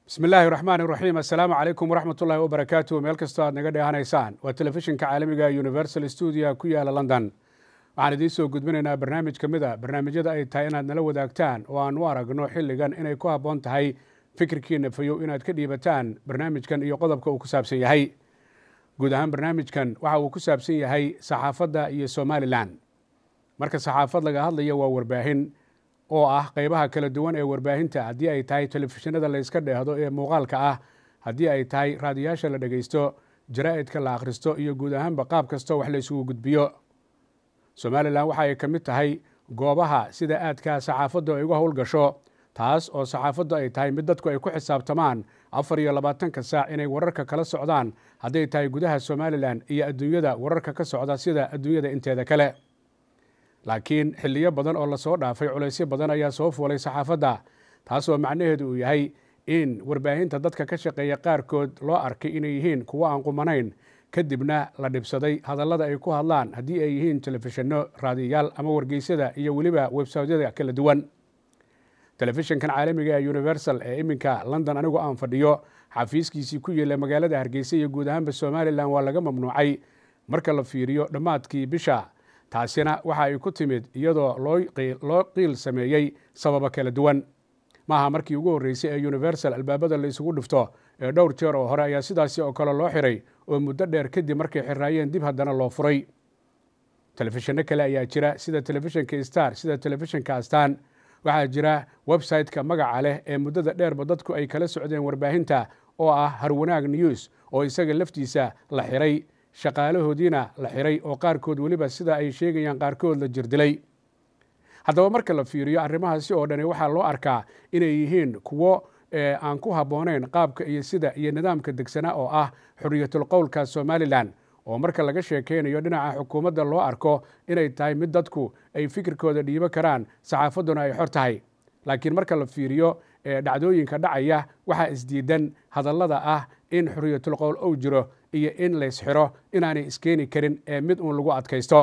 bismi illaahi raxmaan iraxiim assalaamu calaykum waraxmat ullahi wabarakaatu meel kastoo aad naga dheehanaysaan waa telefishinka caalamiga universal stuudio ku yaala london waxaan idiin soo gudbinaynaa barnaamij ka mid a barnaamijyada ay tahay inaad nala wadaagtaan oo aan u aragno xilligan inay ku habboon tahay fikirkiina fayow inaad ka dhiibataan barnaamijkan iyo qodobka uu ku saabsan yahay guud ahaan barnaamijkan waxa uu ku saabsan yahay saxaafadda iyo somalilan marka saxaafad laga hadlayo waa warbaahin oo ah qeybaha kala duwan ee warbaahinta haddii ay tahay telefishinada la yska dheehdo ee muuqaalka ah haddii ay tahay raadiyaasha la dhegaysto jaraa'idka la akhristo iyo guud ahaanba qaab kastoo wax la isugu gudbiyo somalilan waxa ay ka mid tahay goobaha sida aadka saxaafaddu ay uga howlgasho taas oo saxaafaddu ay tahay mid dadku ay ku xisaabtamaan afar iyo labaatanka saac inay wararka kala socdaan hadday tahay gudaha somalilan iyo adduunyada wararka ka socda sida adduunyada inteeda kale laakiin xilliyo badan oo lasoo dhaafay culaysyo badan ayaa soo fuulay saxaafadda taasoo macnaheedu uu yahay in warbaahinta dadka ka shaqeeya qaarkood loo arkay inay yihiin kuwo aan qumanayn kadibna la dhibsaday hadallada ay ku hadlaan haddii ay yihiin telefishinno raadiyayaal ama wargeysyada iyo weliba websaytyada kala duwan telefishinkan caalamiga ee universal ee iminka london anigu aan fadhiyo xafiiskiisii ku yeela magaalada hargeysa iyo guud ahaanba somalilan waa laga mamnuucay marka la fiiriyo dhammaadkii bisha taasina waxa ay ku timid iyadoo loo qiil sameeyey sababo kala duwan maaha markii ugu horreysay ee universal albaabada la isugu dhifto ee dhowr jeer oo hore ayaa sidaasi oo kale loo xiray oo muddo dheer kadib markay xiraayeen dib haddana loo furay telefishinno kale ayaa jira sida telefishinka star sida telefishinka astaan waxaa jira website-ka magaca leh ee muddada dheerba dadku ay kala socdeen warbaahinta oo ah harwanaag news oo isaga laftiisa la xiray shaqaalahoodiina la xiray oo qaarkood weliba sida ay sheegayaan qaarkood la jirdilay haddaba marka la fiiriyo arrimahaasi oo dhani waxaa loo arkaa inay yihiin kuwo aan ku habboonayn qaabka iyo sida iyo nidaamka degsana oo ah xuriyatul qowlka somalilan oo marka laga sheekeynayo dhinaca xukuumadda loo arko inay tahay mid dadku ay fikirkooda dhiibo karaan saxaafadduna ay xor tahay laakiin marka la fiiriyo dhacdooyinka dhacaya waxaa isdiidan hadallada ah in xuriyatul qowl ou jiro iyo in laysxiro inaanay iskeeni karin ee mid uun lagu adkaysto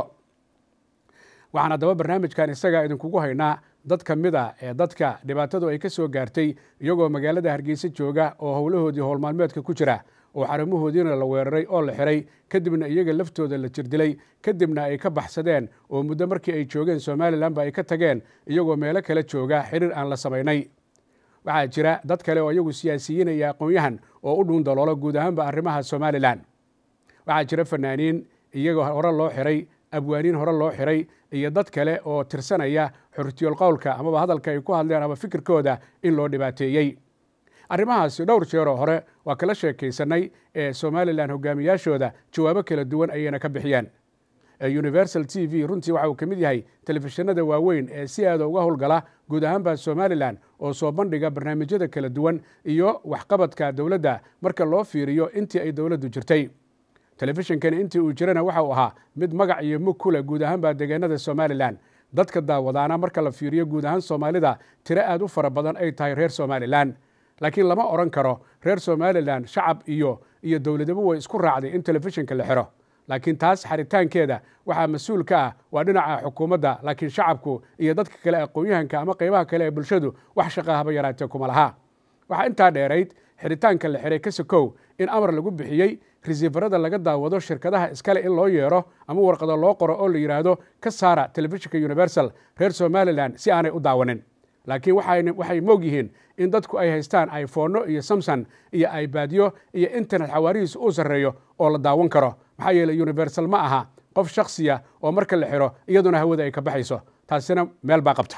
waxaan haddaba barnaamijkan isagaa idinkugu haynaa dad ka mid a ee dadka dhibaatadu ay ka soo gaartay iyagoo magaalada hargeysa jooga oo howlahoodii howlmaalmeedka ku jira oo xarumahoodiina la weeraray oo la xiray kadibna iyaga laftooda la jirdilay kadibna ay ka baxsadeen oo muddo markii ay joogeen somalilanba ay ka tageen iyagoo meelo kale jooga xiriir aan la samaynay waxaa jira dad kale oo iyagu siyaasiyiinaya aqoon-yahan oo u dhuun daloolo guud ahaanba arrimaha somalilan waxaa jira fanaaniin iyagoo hore loo xiray abwaaniin hore loo xiray iyo dad kale oo tirsanaya xurtiyol qowlka amaba hadalka ay ku hadleen ama fikirkooda in loo dhibaateeyey arrimahaasi dhowr jeeroo hore waa kala sheekaysanay ee somalilan hogaamiyaashooda jawaabo kala duwan ayayna ka bixiyeen universal t v runtii waxa uu ka mid yahay telefishinada waaweyn ee si aada uga howlgala guud ahaanba somalilan oo soo bandhiga barnaamijyada kala duwan iyo waxqabadka dowladda marka loo fiiriyo intii ay dowladdu jirtay telefishinkani intii uu jirana waxa uu ahaa mid magac iyo mug ku leh guud ahaanba deegaanada somalilan dadka daawadaana marka la fiiriyo guud ahaan soomaalida tiro aad u fara badan ay tahay reer somalilan laakiin lama odhan karo reer somalilan shacab iyo iyo dowladaba way isku raacday in telefishinka la xiro laakiin taas xaritaankeeda waxaa mas-uul ka ah waa dhinaca xukuumadda laakiin shacabku iyo dadka kale aqoon-yahanka ama qeybaha kale ee bulshadu wax shaqa haba yaraatee kuma laha waxaa intaa dheerayd xiritaanka la xiray kasakow in amar lagu bixiyey resiifarada laga daawado shirkadaha iskale in loo yeero ama warqado loo qoro oo la yidhaahdo ka saara telefishinka universal reer somalilan si aanay u daawanin laakiin waxay moog yihiin in dadku ay haystaan iphonno iyo samson iyo ibaadyo iyo internet xawaarihiisa uu sarreeyo oo la daawan karo maxaa yeeley universal ma aha qof shaksiya oo marka la xiro iyaduna hawada ay ka baxayso taasina meel baa qabta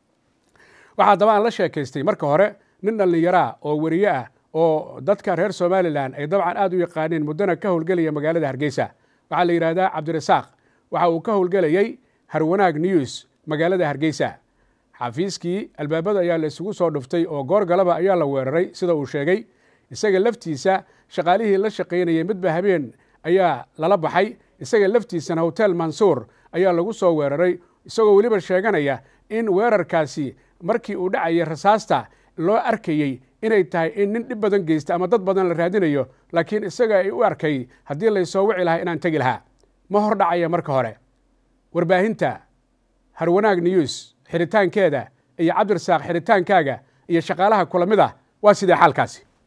waxaa daba aan la sheekaystay marka hore nin dhallinyaraa oo weriye ah oo dadka reer somalilan ay dabcan aad u yaqaaneen muddona ka howlgelaya magaalada hargeysa waxaa la yidhahdaa cabdirasaaq waxa uu ka howlgelayey harwanaag news magaalada hargeysa xafiiskii albaabada ayaa la isugu soo dhuftay oo goor galaba ayaa la weeraray sida uu sheegay isaga laftiisa shaqaalihii la shaqaynayay midba habeen ayaa lala baxay isaga laftiisana hotel mansuur ayaa lagu soo weeraray isagoo weliba sheeganaya in weerarkaasi markii uu dhacayay rasaasta loo arkayey inay tahay in nin dhib badan geysta ama dad badan la raadinayo laakiin isaga ay u arkay haddii laysoo wici lahaa inaan tegi lahaa ma hor dhacaya marka hore warbaahinta harwanaag news xiritaankeeda iyo cabdirasaaq xiritaankaaga iyo shaqaalaha kula mid ah waa sidee xaalkaasi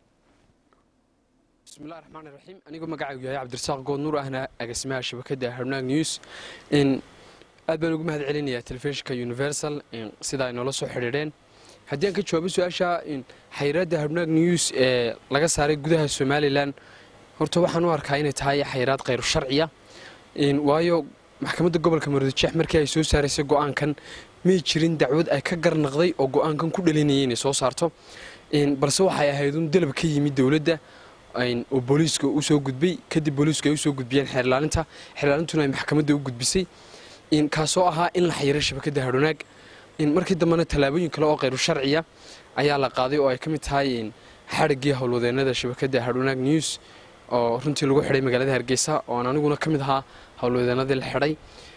bismillahi raxmaani raxiim anigoo magacaygu yahay cabdirasaaq goodnuur ahna agaasimaha shabakadda harnaag news aad baan ugu mahad celinayaa telefishinka universal sida ay noola soo xidhiidheen haddii aan ka jawaabo su-aasha xayiraadda harnaag news ee laga saaray gudaha somalilan horta waxaan u arkaa inay tahay xayiraad khayru sharciya waayo maxkamadda gobolka maroodijeex markii ay soo saaraysay go-aankan may jirin dacwad ay ka garnaqday oo go-aankan ku dhalinayay inay soo saarto balse waxay ahayd un dalab ka yimid dowladda oo booliiska u soo gudbay kadib booliisku ay usoo gudbiyeen xeerlaalinta xeerlaalintuna ay maxkamadda u gudbisay kaasoo ahaa in la xayiro shabakadda hadhonaag markii dambena tallaabooyin kale oo khayru sharciya ayaa la qaaday oo ay ka mid tahay xadhiggii howlwadeenada shabakadda hadhonaag news oo runtii lagu xidhay magaalada hargeysa oo aan aniguna ka mid ahaa howlwadeenadii la xidhay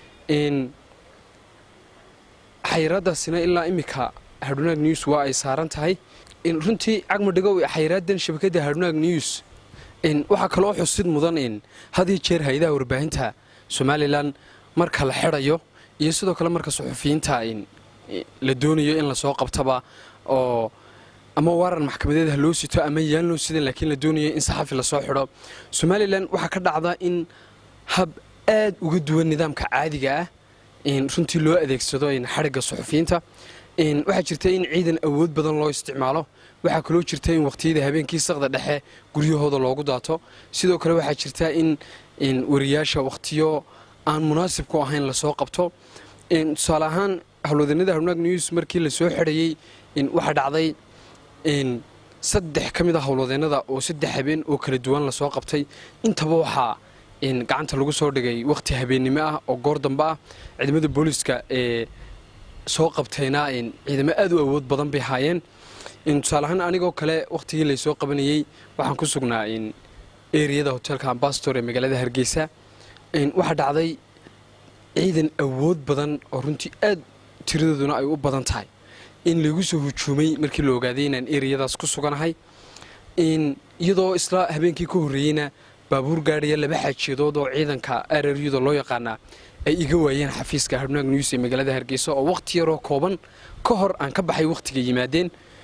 xayiraadaasina ilaa iminka hadhonaag news waa ay saaran tahay runtii cagmadhigow xayiraadan shabakadda hadhonaag news waxaa kaloo xusid mudan had iyo jeer hay-adaha warbaahinta somalilan marka la xidhayo iyo sidoo kale marka suxufiyiinta la doonayo in lasoo qabtaba oo ama waaran maxkamadeed ha loo sito ama yaan loo sidan laakiin la doonayo in saxafi lasoo xidho somalilan waxaa ka dhacda in hab aad uga duwan nidaamka caadiga ah runtii loo adeegsado xadhigga suxufiyiinta waxaa jirta in ciidan awood badan loo isticmaalo waxaa kaloo jirta in waqtiyada habeenkii saqda dhexe guryahooda loogu daato sidoo kale waxaa jirta in wariyaasha waqtiyo aan munaasib ku ahayn lasoo qabto tusaale ahaan howlwadanada harnaag news markii lasoo xidhayey waxaa dhacday saddex ka mid a howlwadeenada oo saddex habeen oo kala duwan lasoo qabtay intaba waxaa gacanta lagu soo dhigay waqti habeennimo ah oo goor dambe ah ciidamada booliiska ee soo qabtayna ciidamo aad u awood badan bay haayeen tusaale ahaan anigoo kale wakhtigii laysoo qabanayey waxaan ku sugnaa eriyada hoteelka ambastor ee magaalada hargeysa waxaa dhacday ciidan awood badan oo runtii aad tiradooduna ay u badan tahay in lagu soo hujuumay markii la ogaaday inaan eriyadaas ku suganahay iyadoo isla habeenkii ka horreeyeyna baabuur gaadhaya laba xaajiyadood oo ciidanka araryuda loo yaqaanaa ay iga waayeen xafiiska harnaag news ee magaalada hargeysa oo wakhti yaroo kooban ka hor aan ka baxay wakhtiga yimaadeen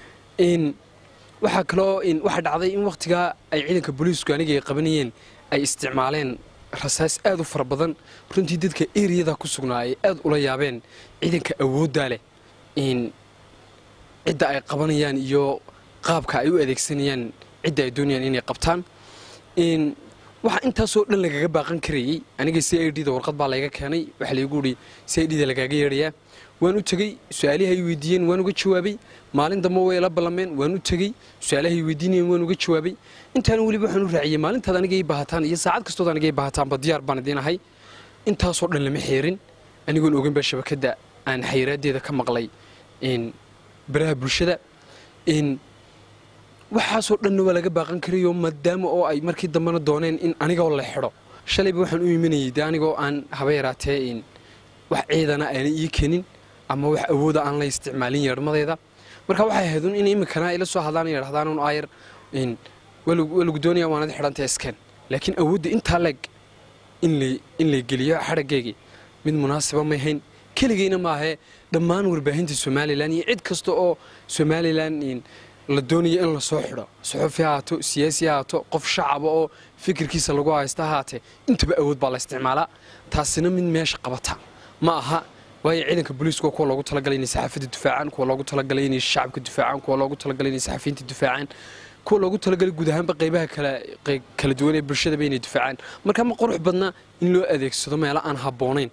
waxaa kaloo waxaa dhacday in wakhtigaa ay ciidanka booliisku aniga ay qabanayeen ay isticmaaleen rasaas aad u fara badan runtii dadka eriyada ku sugnaa ay aad ula yaabeen ciidanka awooddaa leh cidda ay qabanayaan iyo qaabka ay u adeegsanayaan cidda ay doonayaan inay qabtaan waxaa intaasoo dhan lagaga baaqan karayey aniga c i d da warqad baa layga keenay waxaa laygu ihi c i d da lagaaga yeedhayaa waan u tegey su-aalihi ay weydiiyeen waan uga jawaabay maalin dambe way la ballameen waan u tegey su-aalahay weydiinayeen waan uga jawaabay intaana weliba waxaan u raaciyey maalintaad aniga ii baahataan iyo saacad kastood aniga ii baahataanba diyaar baan idiin ahay intaasoo dhan lama xeerin anigoon oganba shabakadda aan xayiraaddeeda ka maqlay baraha bulshada waxaasoo dhanna waa laga baaqan karayo maadaama oo ay markii dambena dooneen in anigoo la xidho shalayba waxaan u imanayay de anigoo aan haba yaraatee wax ciidana aanay ii kenin ama wax awooda aan la isticmaalin yeedhmadeeda marka waxay ahayd un in iminkana ila soo hadlaan yidhahdaan un aayar waa lagu doonaya waanad xidhanta iskeen laakiin awoodda intaa leeg in lay geliyo xadhaggeygii mid munaasiba may hayn keligeyna maahee dhammaan warbaahinta somalilan iyo cid kasta oo somalilan la doonayo in lasoo xidho suxufi ha haato siyaasi ha haato qof shacaba oo fikirkiisa lagu haysta haatee intaba awood baa la isticmaalaa taasina mid meesha qabata ma aha waayo ciidanka booliisku waa kuwa loogu talagalay inay saxaafadda difaacaan kuwa loogu talagalay inay shacabka difaacaan kuwa loogu talagalay inay saxafiyiinta difaacaan kuwa loogu talagalay guud ahaanba qaybaha kala duwan ee bulshadaba inay difaacaan marka ma qurux badna in loo adeegsado meelo aan habboonayn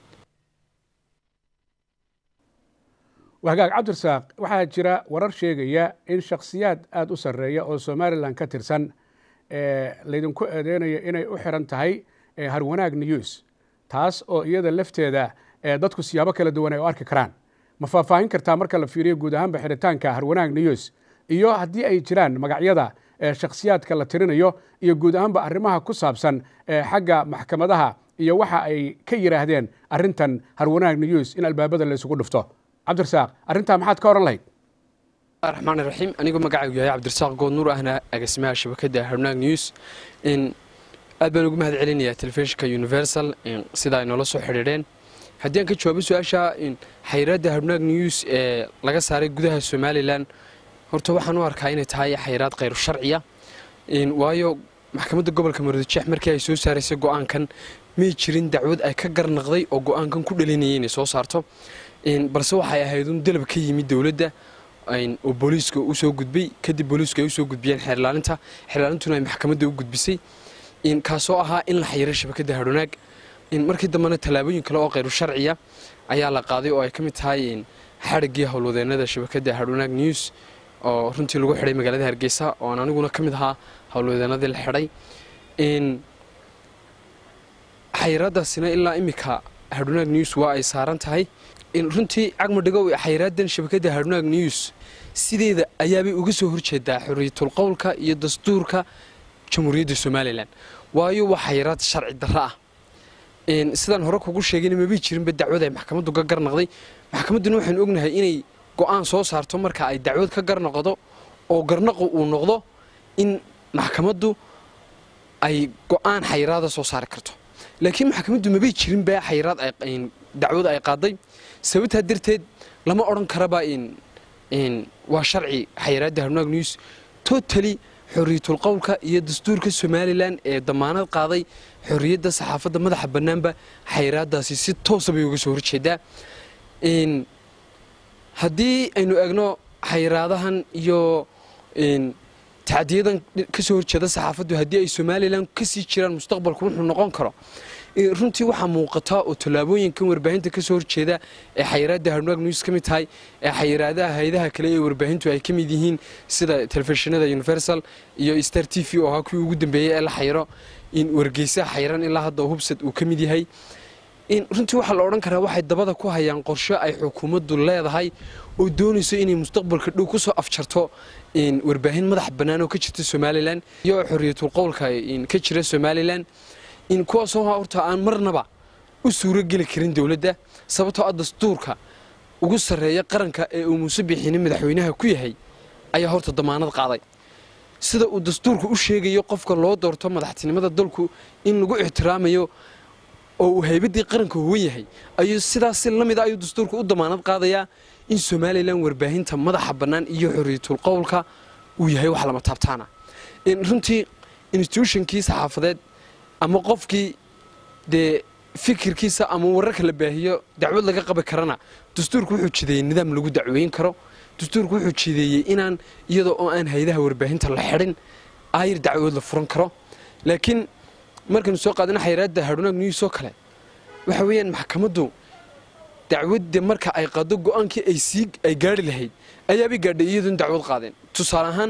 wahagaag cabdirasaaq waxaa jira warar sheegaya in shakhsiyaad aada u sarreeya oo somalilan ka tirsan laydinku eedeynaya inay u xiran tahay harwanaag news taas oo iyada lafteeda dadku siyaabo kala duwan ay u arki karaan ma faahfaahin kartaa marka la fiiriyo guud ahaanba xiritaanka harwanaag news iyo haddii ay jiraan magacyada shakhsiyaadka la tirinayo iyo guud ahaanba arrimaha ku saabsan xagga maxkamadaha iyo waxa ay ka yidhaahdeen arrintan harwanaag news in albaabada la isugu dhufto cabdirasaaq arrintaa maxaad ka oran lahayd raxmaan raxiim anigoo magacaygu yahay cabdirasaaq goodnuur ahna agaasimaha shabakadda harnaag news aad baan ugu mahad celinayaa telefishinka universal sida ay noola soo xidhiidheen haddii aan ka jawaabo su-aasha xayiraadda harnaag news ee laga saaray gudaha somalilan horta waxaan u arkaa inay tahay xayiraad khayru sharciya waayo maxkamadda gobolka maroodijeex markii ay soo saaraysay go-aankan may jirin dacwad ay ka garnaqday oo go-aankan ku dhalinayay inay soo saarto balse waxay ahayd un dalab ka yimid dowladda oo booliiska usoo gudbay kadib booliisku ay usoo gudbiyeen xeerlaalinta xeerlaalintuna ay maxkamadda u gudbisay kaasoo ahaa in la xayiro shabakadda hadhwanaag markii dambena tallaabooyin kale oo khayru sharciya ayaa la qaaday oo ay ka mid tahay xadhiggii howlwadeenada shabakadda hadhwanaag news oo runtii lagu xidhay magaalada hargeysa ooan aniguna ka mid ahaa howlwadeenadii la xidhay xayiraadaasina ilaa iminka hadhwanaag news waa ay saaran tahay runtii cagmadhigow xayiraadan shabakadda hadhwanaag news sideeda ayaabay uga soo horjeedaa xorriyatul qowlka iyo dastuurka jamhuuriyadda somalilan waayo waa xayiraad sharci darro ah sidaan hore kugu sheegayna mabay jirinba dacwad ay maxkamaddu ka garnaqday maxkamadduna waxaanu ognahay inay go-aan soo saarto marka ay dacwad ka garnaqdo oo garnaqu uu noqdo in maxkamaddu ay go-aan xayiraada soo saari karto laakiin maxkamaddu mabay jirinba xayiraad dacwad ay qaaday sababtaa darteed lama odhan karaba waa sharci xayiraadda harnaag news totally xorriyatul qowlka iyo dastuurka somalilan ee damaanad qaaday xorriyadda saxaafadda madaxa bannaanba xayiraadaasi si toosa bay uga soo horjeedaa haddii aynu eegno xayiraadahan iyo tacdiyadan ka soo horjeeda saxaafaddu haddii ay somalilan kasii jiraan mustaqbalku wuxuu noqon karo runtii waxaa muuqata oo tallaabooyinkan warbaahinta ka soo horjeeda ee xayiraadda harnaag news ka mid tahay ee xayiraadaha hayadaha kale ee warbaahintu ay ka mid yihiin sida telefishinada universal iyo star t v oo ahaa kuwii ugu dambeeyey ee la xayiro in wargeysaha xayiran ilaa hadda hubsad uu ka mid yahay runtii waxaa la odhan karaa waxay dabada ku hayaan qorsho ay xukuumaddu leedahay oo doonayso inay mustaqbalka dhow ku soo afjarto warbaahin madax bannaan oo ka jirta somalilan iyo xorriyatul qowlka ka jira somalilan kuwaasoo horta aan marnaba u suuro geli karin dowladda sababtoo ah dastuurka ugu sarreeya qaranka ee uu muuse bixini madaxweynaha ku yahay ayaa horta damaanad qaaday sida uu dastuurku u sheegayo qofka loo doorto madaxtinimada dalku in lagu ixtiraamayo oo uu haybaddii qaranka huwan yahay ayuu sidaas si la mid a ayuu dastuurku u damaanad qaadayaa in somalilan warbaahinta madaxa bannaan iyo xorriyatul qowlka uu yahay wax lama taabtaana runtii institutionkii saxaafadeed ama qofkii dee fikirkiisa ama wararka la baahiyo dacwad laga qabi karana dastuurku wuxuu jideeyey nidaam lagu dacweyn karo dastuurku wuxuu jideeyey inaan iyada oo aan haydaha warbaahinta la xidhin ayr dacwood la furan karo laakiin markaynu soo qaadana xayiraadda hadhwanaag news oo kale waxa weeyaan maxkamaddu dacwadda marka ay qaado go-aankii ay sii ay gaari lahayd ayaabay gaadhay iyadoon dacwad qaadeen tusaale ahaan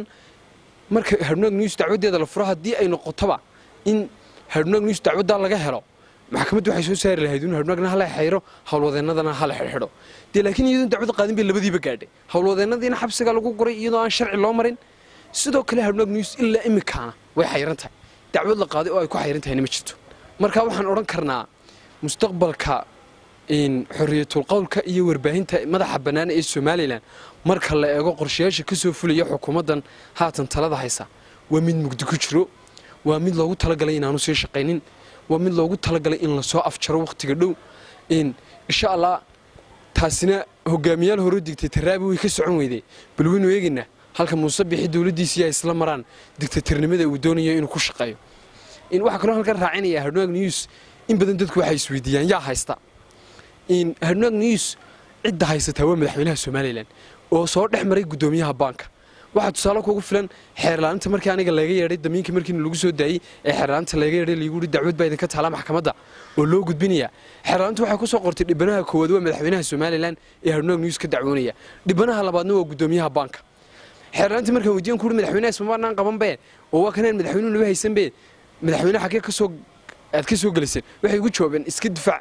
marka hadhwanaag news dacwaddeeda la furo haddii ay noqotoba in hadhwanaag news dacwaddaa laga helo maxkamaddu waxay soo saari lahayd in hadhwanaagna hala xayro howlwadeennadana hala xidhxidho dee laakiin iyadoon dacwad qaadin bay labadiiba gaadhay howlwadeennadiina xabsiga lagu guray iyadoo aan sharci loo marin sidoo kale hadhwanaag news ilaa imikaana way xayran tahay dacwad la qaaday oo ay ku xayran tahayna ma jirto marka waxaan odhan karnaa mustaqbalka xorriyatul qowlka iyo warbaahinta madaxa bannaan ee somalilan marka la eego qorshayaasha ka soo fulaya xukuumaddan haatan talada haysa waa mid mugdi ku jiro waa mid loogu talagalay inaanu sii shaqaynin waa mid loogu talagalay in lasoo afjaro wakhtiga dhow insha allah taasina hogaamiyaal hore digtay taraabi way ka socon weyday bal waynu eegaynaa halka muuse bixi dowladdiisii ay isla maraan digtatarnimada uu doonayo inuu ku shaqeeyo waxaa kaloo halkan raacinaya hadhwanaag news in badan dadku waxay isweydiiyaan yaa haysta hadhwanaag news cidda haysataa waa madaxweynaha somalilan oo soo dhex maray guddoomiyaha baanka waxaa tusaale kugu filan xeerlaalinta markii aniga laga yeedhay damiinka markiina lagu soo daayey ee xeerlaalinta laga yeedhay lagu yihi dacwad baa idinka taala maxkamadda oo loo gudbinaya xeerlaalintu waxay ku soo qortay dhibanaha koowaad waa madaxweynaha somalilan ee hadhwanaag news ka dacwoonaya dhibanaha labaadna waa guddoomiyaha baanka xeerlaalinta markaan weydiyan ku uhi madaxweynaha ismabaanaan qabanbe oo waa kanaan madaxweynuhu naba haysanbe madaxweyne xaggee kasoo aad ka soo geliseen waxay ugu jawaabeen iska difaac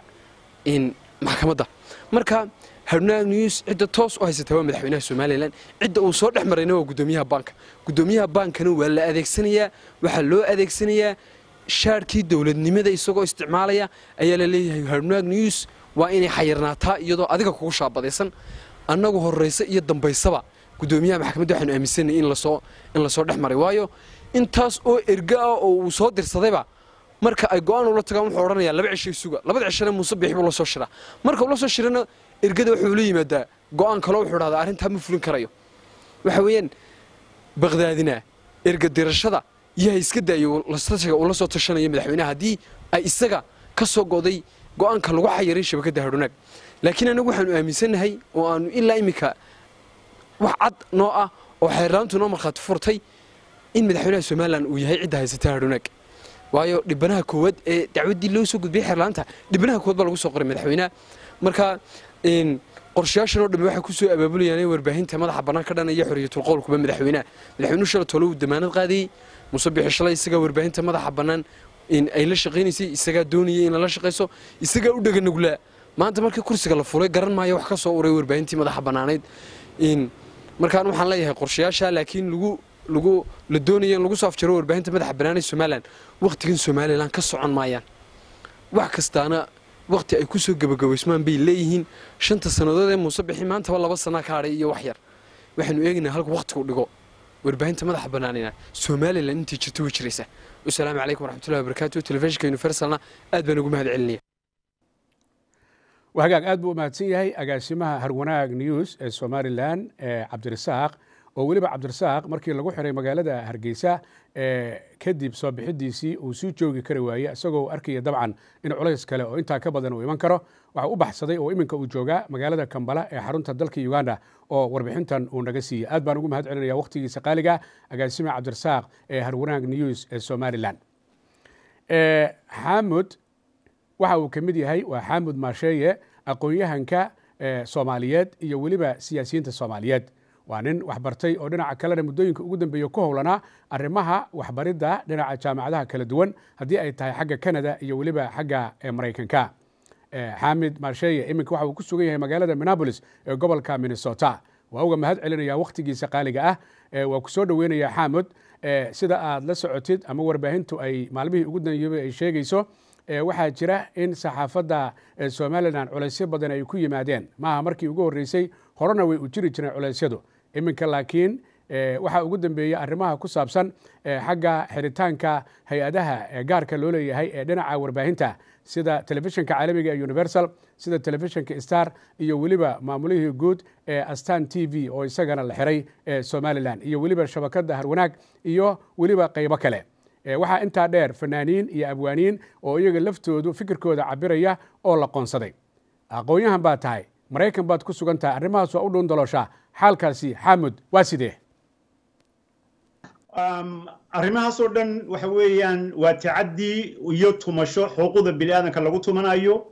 maxkamadda marka hadhwanaag news cidda toos u haysataa waa madaxweynaha somalilan cidda uu soo dhex marayna waa guddoomiyaha baanka guddoomiyaha baankana waa la adeegsanayaa waxaa loo adeegsanayaa shaarkii dowladnimada isagoo isticmaalaya ayaa la leeyahay hadhwanaag news waa inay xayirnaataa iyadoo adiga kugu shaabadaysan annagu horraysa iyo dambaysaba guddoomiyaha maxkamadda waxaanu aaminsanay in lasoo in lasoo dhex maray waayo intaas oo erga ah oo uu soo dirsadayba marka ay go-aan ula tagaan wuxuu odhanayaa laba cishay suga labada cishana muuse biixi buu la soo shiraa marka uu la soo shirana ergada wuxuu la yimaadaa go-aan kaloo wuxuu dhahdaa arrintaa ma fulin karayo waxa weeyaan baqdaadina erga dirashada yaa iska daayo lastashiga ula soo tashanaya madaxweynaha haddii ay isaga ka soo go'day go'aanka lagu xayiray shabakadda hadhunaag laakiin anagu waxaanu aaminsannahay oo aanu ilaa iminka wax cad noo ah oo xeerlaantu noo markhaati furtay in madaxweynaha somalilan uu yahay cidda haysata hadhunaag waayo dhibanaha koowaad ee dacwaddii loo soo gudbiyey xeerlaanta dhibanaha koowaad baa lagu soo qoray madaxweynaha marka qorshayaashan oo dhammi waxay ku soo abaabulayaan in warbaahinta madaxa bannaan ka dhanaya xoriyatul qowlkuba madaxweynaha madaxweynuhu shala tole uu damaanad qaadayey muse bixi shalay isagaa warbaahinta madaxa bannaan in ay la shaqaynaysay isagaa doonayay in lala shaqayso isagaa u dheganaglaa maanta markii kursiga la fulay garan maayo wax ka soo uray warbaahintii madaxa bannaanayd markaan waxaan leeyahay qorshayaasha laakiin lagu lagu la doonaya in lagu soo afjaro warbaahinta madaxa bannaan ee somalilan wakhtigan somalilan ka socon maayaan wax kastaana wakhti ay ku soo gebagabaysmaan bay leeyihiin shanta sannadood ee muuse bixi maantaba laba sanaa ka hadhay iyo wax yar waxaanu eegaynaa halka wakhtigu dhigo warbaahinta madaxa bannaanina somalilan intii jirta way jiraysaa wasalaamu calaykum waraxmatullahi wabarakaatu telefishinka universalna aad baan ugu mahad celinaya hagaag aad buu u mahadsan yahay agaasimaha harwanaag news ee somalilan cabdirasaaq oo weliba cabdirasaaq markii lagu xiray magaalada hargeysa kadib soo bixidiisii uu sii joogi kari waaye isagoo arkaya dabcan in culays kale oo intaa ka badan uu iman karo waxa u baxsaday oo iminka uu joogaa magaalada kambala ee xarunta dalka uganda oo warbixintan uu naga siiyey aad baan ugu mahad celinaya wakhtigiisa qaaliga agaasime cabdirasaaq ee harwanaag news ee somalilan xamud waxa uu ka mid yahay waa xamud maasheeye aqoon-yahanka soomaaliyeed iyo weliba siyaasiyiinta soomaaliyeed waa nin waxbartay oo dhinaca kalena muddooyinka ugu dambeeya ku howlanaa arrimaha waxbaridda dhinaca jaamacadaha kala duwan haddii ay tahay xagga canada iyo weliba xagga maraykanka xamid maasheeye iminka waxa uu ku sugan yahay magaalada minneabolis ee gobolka minnesota waa uga mahad celinaya wakhtigiisa qaaliga ah waa ku soo dhoweynaya xamud sida aad la socotid ama warbaahintu ay maalmihii ugu danyeebay ay sheegayso waxaa jira in saxaafadda somalilan culaysyo badan ay ku yimaadeen maaha markii ugu horreysay horena way u jiri jireen culeysyadu iminka laakiin waxaa ugu dambeeyey arrimaha ku saabsan xagga xiritaanka hay-adaha gaarka loo leeyahay ee dhinaca warbaahinta sida telefishinka caalamiga ee universal sida telefishinka star iyo weliba maamulihii guud ee astan t v oo isagana la xiray ee somalilan iyo weliba shabakadda harwanaag iyo weliba qaybo kale waxaa intaa dheer fanaaniin iyo abwaaniin oo iyaga laftoodu fikirkooda cabiraya oo la qoonsaday aqoon-yahan baad tahay maraykan baad ku sugan tahay arrimahaas waa u dhuun dalooshaa xaalkaasi xamud waa sidee arrimahaasoo dhan waxa weeyaan waa tacaddi iyo tumasho xuquuqda bini aadanka lagu tumanayo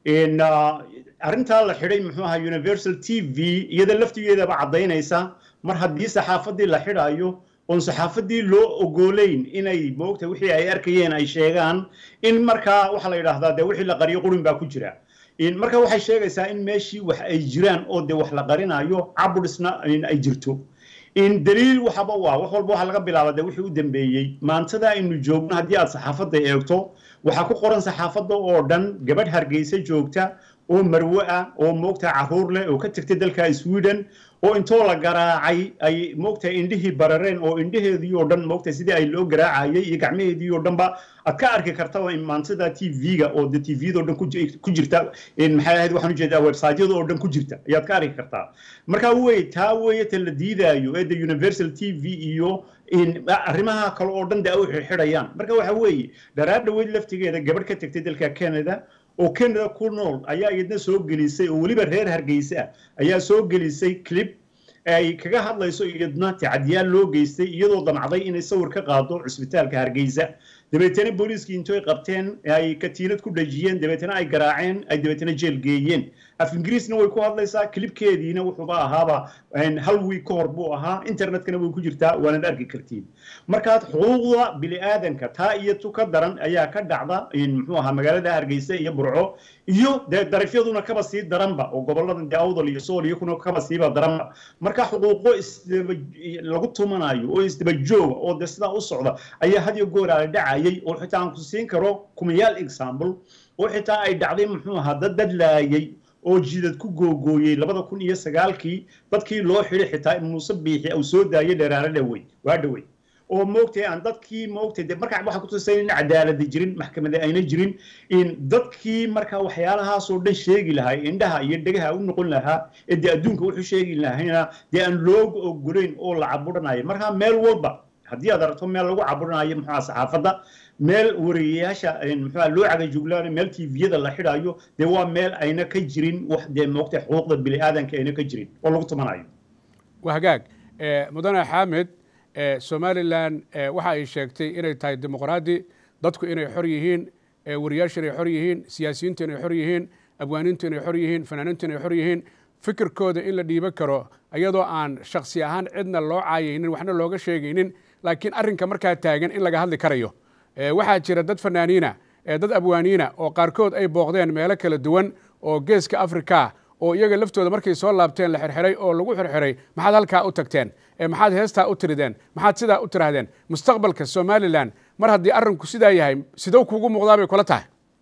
arrintaa la xidhay muxuu ahaa universal t v iyada laftigeedaba caddaynaysa mar haddii saxaafaddii la xidhayo oon saxaafaddii loo ogolayn inay moogta wixii ay arkayeen ay sheegaan in markaa waxaa la yidhaahdaa dee wixii la qariyo qurin baa ku jira marka waxay sheegaysaa in meeshii wax ay jiraan oo dee wax la qarinayo caburisna ay jirto daliil waxaba waa wax walba waxa laga bilaaba dee wixii u dambeeyey maantada aynu joogno haddii aad saxaafadda eegto waxaa ku qoran saxaafadda oo dhan gabadh hargeysa joogta oo marwe ah oo moogta caruur leh oo ka tagtay dalka sweden oo intoo la garaacay ay moogta indhihii barareen oo indhaheedii oo dhan moogta sidii ay loo garaacayay iyo gacmaheedii oo dhanba aad ka arki kartaba maantada t v-ga oo de t v-da oo dhan ku jirta maxay ahayd waxaan ujeedaa websiteyada oo dhan ku jirta ayaad ka arki kartaa marka wey taa weeye ta la diidaayo ee the universal t v iyo arrimaha kale oo dhan de ay u xirxidhayaan marka waxa weeye dharaar dhaweyd laftigeeda gabadh ka tagtay dalka canada oo canada ku nool ayaa iyadna soo gelisay oo weliba reer hargeysa ah ayaa soo gelisay clip ay kaga hadlayso iyadna tacadiyaal loo geystay iyadoo damcday inay sawir ka qaado cusbitaalka hargeysa dabeetana booliiskii intoy qabteen ay katiinad ku dhajiyeen dabeetana ay garaaceen ay dabeetana jeel geeyeen af ingiriisna way ku hadlaysaa kilibkeediina wuxuuba ahaaba hal wiig ka hor buu ahaa internetkana way ku jirtaa waanad arki kartiin markaad xuquuqda bini'aadanka taa iyo tu ka daran ayaa ka dhacda muxuu ahaa magaalada hargeysa iyo burco iyo dee darifyaduna kaba sii daranba oo goboladan dee awdal iyo sool iyo kuna kaba siiba daranba marka xuquuqo lagu tumanayo oo isdaba jooga oo dee sidaa u socda ayaa had iyo goor ala dhacayay oo xitaa aan ku siin karo kumayaal example oo xitaa ay dhacday muxuu ahaa dad dadlaayay oo jidad ku googooyey labada kun iyo sagaalkii dadkii loo xidhay xitaa muuse biixi uu soo daayay dheeraaro dhawey waa dhawey oo moogtay aan dadkii moogtay de markaa waxaa ku tusay in cadaalada jirin maxkamada ayna jirin in dadkii markaa waxyaalahaasoo dhan sheegi lahaa indhaha iyo dhegaha u noqon lahaa ee dee adduunka wuxuu sheegi lahayna dee aan looga ogolayn oo la caburanayo markaa meel walba haddii aad aragto meel lagu caburinayo muxuuha saxaafadda meel wariyayaasha muxuuha loo cagajuglaanayo meel tviyada la xidhayo dee waa meel ayna ka jirin wax dee moogta xuquuqda bini aadanka ayna ka jirin oo lagu tumanayo waa hagaag mudane xaamed somalilan waxa ay sheegtay inay tahay dimuqraadi dadku inay xor yihiin wariyaashu inay xor yihiin siyaasiyiintu inay xor yihiin abwaaniintu inay xor yihiin fanaaniintu inay xor yihiin fikirkooda in la dhiiban karo iyadoo aan shaksi ahaan cidna loo caayaynin waxna looga sheegaynin laakiin arrinka markaa taagan in laga hadli karayo waxaa jira dad fanaaniina dad abwaaniina oo qaarkood ay booqdeen meelo kala duwan oo geeska africa oo iyaga laftooda markay soo laabteen la xirxiray oo lagu xirxiray maxaad halkaa u tagteen maxaad heestaa u tirideen maxaad sidaa u tiraahdeen mustaqbalka somalilan mar haddii arrinku sidaa yahay sidou kuugu muuqdaa bay kula tahay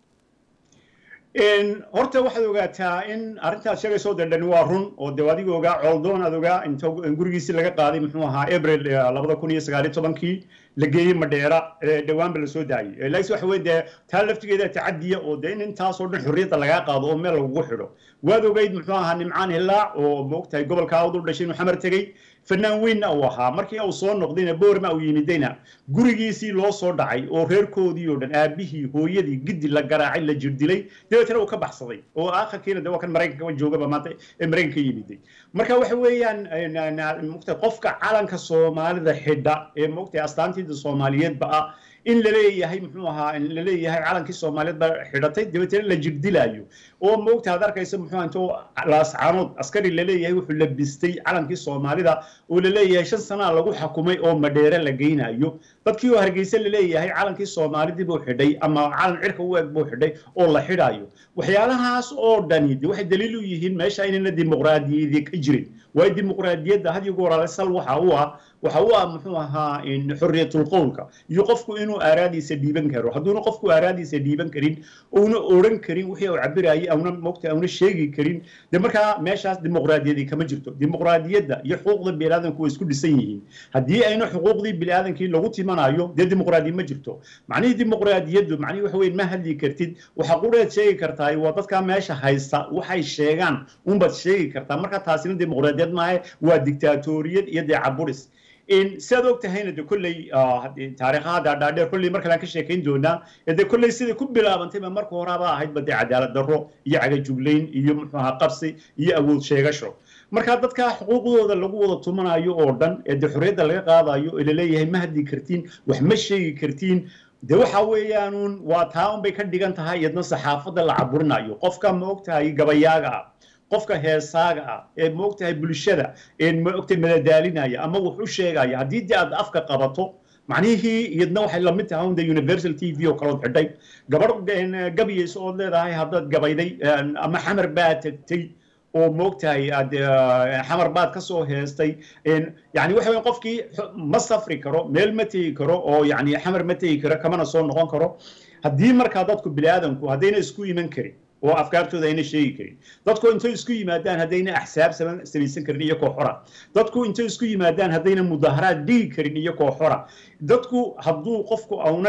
horta waxaad ogaataa in arrintaad sheegayso dee dhani waa run oo dee adiga ogaa cooldoon aad ogaa inta gurigiisii laga qaaday muxuu ahaa abril labada kun iyo sagaaliyo tobankii la geeyey madheera dhawaanba lasoo daayey laakiin waxa weye dee taa laftigeeda tacadiya oo dee in intaasoo dhan xorriyadda lagaa qaado oo meel lagugu xidho waad ogeyd muxuu ahaa nimcaan hilaac oo moogtahay gobolka awd u dhashay inuu xamar tegey fanaan weynna uu ahaa markii uu soo noqdayna boorma uu yimidayna gurigiisii loo soo dhacay oo reerkoodii oo dhan aabihii hooyadii gidi la garaacay la jirdilay dabeetana uu ka baxsaday oo aakhirkiina de waa kan maraykanka joogaba maanta ee maraykanka yimiday marka waxa weeyaan mogtahay qofka calanka soomaalida xidha ee mogtahay astaantiida soomaaliyeedba ah in la leeyahay muxuu ahaa in la leeyahay calankii soomaaliyeed baa xidhatay dabeetana la jirdilaayo oo moogta aad arkaysa muxuu intoo laascaanood askari la leeyahay wuxuu labistay calankii soomaalida oo la leeyahay shan sanaa lagu xakumay oo madheere la geynayo dadkii oo hargeysa la leeyahay calankii soomaalidii buu xidhay ama calan cirka u eg buu xidhay oo la xidhayo waxyaalahaas oo dhani de waxay daliil u yihiin meesha inayna dimuqraadiyadii ka jirin waayo dimuqraadiyadda had iyo goor ale sal waxa u ah waxa u ah muxuu ahaa xorriyatul qowlka iyo qofku inuu aaraadiisa dhiiban karo hadduuna qofku aaraadiisa dhiiban karin uuna odhan karin wixii uu cabirayay auna mogta auna sheegi karin de markaa meeshaas dimuqraadiyadii kama jirto dimuqraadiyadda iyo xuquuqda biniaadanku way isku dhisan yihiin haddii ayna xuquuqdii biniaadankii lagu timanayo dee dimuqraadiya ma jirto macnihii dimuqraadiyaddu macnihii waxa weyn ma hadli kartid waxa qureed sheegi kartaa waa dadkaa meesha haysta waxay sheegaan unbaad sheegi kartaa marka taasina dimuqraadiyad maahe waa dictaatoriyad iyo dee caburis sidaad og tahayna de kolley taariikhaha dhaadheer kolley mar kalean ka sheekayn doonaa de kolley siday ku bilaabantayba marka horaba ahaydba dee cadaalad darro iyo cagajuglayn iyo muxuu ahaa qabsi iyo awood sheegasho marka dadka xuquuqdooda lagu wada tumanayo oo dhan ee dee xorriyadda laga qaadayo ee laleeyahay ma hadli kartiin wax ma sheegi kartiin de waxa weeyaanuun waa taa unbay ka dhigan tahay iyadna saxaafadda la caburinayo qofka ma ogtahay gabayaaga ah qofka heesaaga ah ee moogtahay bulshada ee moogtahay madadaalinaya ama wax u sheegaya haddii dee aad afka qabato macnihii iyadna waxay lamid tahay un de universal t v oo kalood xidhay gabadh gabayayso ood leedahay haddaad gabayday ama xamar baa tegtay oo moogtahay aad xamar baad ka soo heestay yani waxa weya qofkii ma safri karo meel ma tegi karo oo yani xamar ma tegi karo kamana soo noqon karo haddii markaa dadku bini aadanku haddayna isku iman karin oo afkaartooda ayna sheegi karin dadku intay isku yimaadaan haddayna axsaab samaysan karin iyo koox xora dadku intay isku yimaadaan haddayna mudaharaad dhigi karin iyo koox xora dadku hadduu qofku auna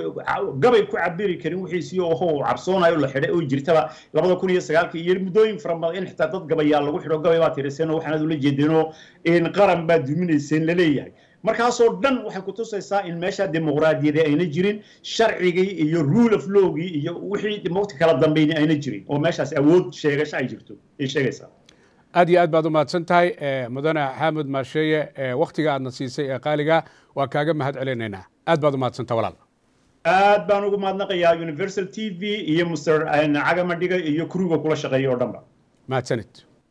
gabay ku cabiri karin wixiisii oho uu cabsoonayo la xidhay oo jirtaba labada kun iyo sagaalkii iyo muddooyin fara badan in xitaa dad gabayaa lagu xidho gabay baa tiriseen oo waxaanaad ula jeedeenoo in qaran baa duminayseen laleeyahay markaasoo dhan waxay ku tusaysaa in meesha dimuqraadiyada ayna jirin sharcigii iyo rule of lawgii iyo wixii mogta kala dambayni ayna jirin oo meeshaas awood sheegasho ay jirto ay sheegaysaa aad iyo aad baad u mahadsan tahay mudane xaamud maasheeye waktiga aadna siisay ee qaaliga waa kaaga mahad celinaynaa aad baad u mahadsantaha walaal aad baan ugu mahadnaqayaa universal t v iyo mr cagamadhiga iyo kuriga kula shaqeeya oo dhanba mahadsanid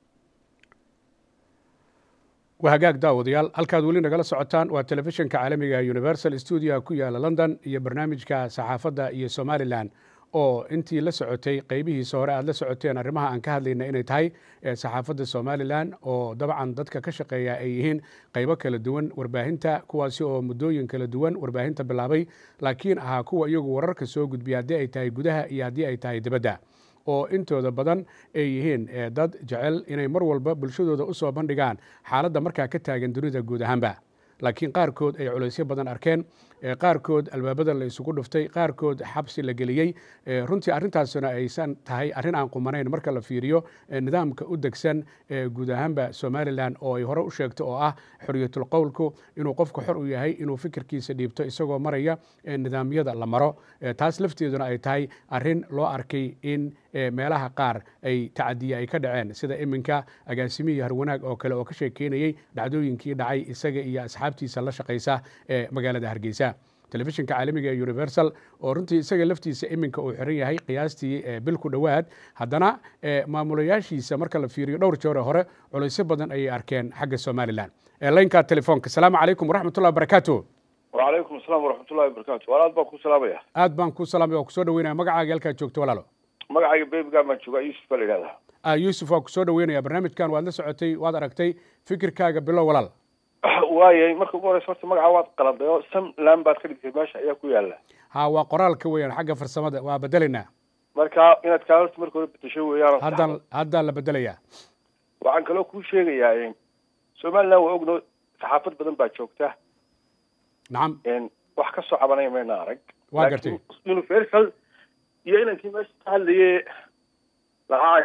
waa hagaag daawadayaal halkaad weli nagala socotaan waa telefishinka caalamiga universal stuudio ku yaala london iyo barnaamijka saxaafadda iyo somalilan oo intii la socotay qeybihiisa hore aad la socoteen arrimaha aan ka hadlayna inay tahay saxaafadda somalilan oo dabcan dadka ka shaqeeya ay yihiin qeybo kala duwan warbaahinta kuwaasi oo muddooyin kala duwan warbaahinta bilaabay laakiin ahaa kuwa iyagu wararka soo gudbiya haddii ay tahay gudaha iyo haddii ay tahay dibadda oo intooda badan ay yihiin dad jecel inay mar walba bulshadooda u soo bandhigaan xaaladda markaa ka taagan dunida guud ahaanba laakiin qaarkood ay culaysyo badan arkeen qaarkood albaabada la isugu dhuftay qaarkood xabsi la geliyey runtii arrintaasuna aysan tahay arrin aan qumanayn marka la fiiriyo nidaamka u degsan guud ahaanba somalilan oo ay hore u sheegto oo ah xorriyatul qowlku inuu qofku xor u yahay inuu fikirkiisa dhiibto isagoo maraya nidaamyada la maro taas lafteeduna ay tahay arrin loo arkay in meelaha qaar ay tacadiye ay ka dhaceen sida iminka agaasimihii harwanaag oo kale oo ka sheekeynayey dhacdooyinkii dhacay isaga iyo asxaabtiisa la shaqaysa ee magaalada hargeysa telefishinka caalamiga ee universal oo runtii isaga laftiisa iminka uu xiran yahay qiyaastii bil ku dhowaad haddana maamulayaashiisa marka la fiiriyo dhowr jeore hore culaysyo badan ayay arkeen xagga somalilan laynka telefoonka asalaamu calaykum waraxmatullahi wabarakaatu wacalaykum asalaam waraxmatullahi wabarakatu walaal baan ku salaamaya aad baan ku salaamaya waa kusoo dhaweynaya magacaaga halkaad joogto walaalo magacayga bebigan baan joogaa yuusuf baa la yidhahdaa yuusuf waa kusoo dhaweynaya barnaamijkan waad la socotay waad aragtay fikirkaaga bilow walaal waayay marka ugu horeysa horta magaca waad qaladay oo samland baad ka dhigtay meesha ayaa ku yaala ha waa qoraalka weeyaan xagga farsamada waa bedelaynaa marka inaad kaa horta marka hore bedesho weeyaan haddaan haddaan la bedelayaa waxaan kaloo kuu sheegayaa somaliland waa ogno saxaafad badan baa joogta nacam wax ka soo cabanaya mayna arag waa gartay universal iyo inankii meesha ka hadlaye lahaa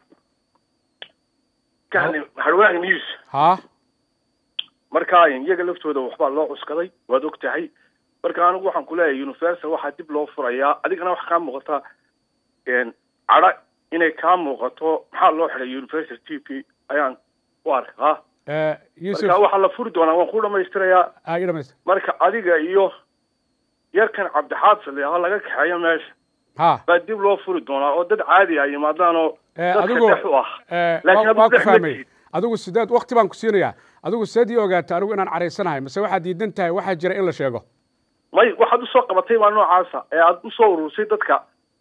ka hadlay harwaag news ha marka iyaga laftooda waxbaa loo cuskaday waad og tahay marka anigu waxaan kuleeyahay universal waxaa dib loo furayaa adigana waxa kaa muuqata cadha inay kaa muuqato maxaa loo xidhay universal t v ayaan u arkaa yuusuf marka waxaa la furi doonaa waan ku dhamaystirayaa ah, ii dhamaystir. marka adiga iyo yarkan cabdixaafid lahaa laga kaxeeyo meesha ha baa dib loo furi doonaa oo dad caadi ah yimaadaan oo Eh, dadka adigu dhex u ah eh, laakiin waa- adigu waa ku dhex ma fahmay tihid. adigu sideed wakti baan ku siinayaa adigu sideed ii ogaata anigu inaan caraysanahay mase waxaad diidan tahay waxaa jira in la sheego may waxaad usoo qabatay baa noocaasa ee aad usoo urursay dadka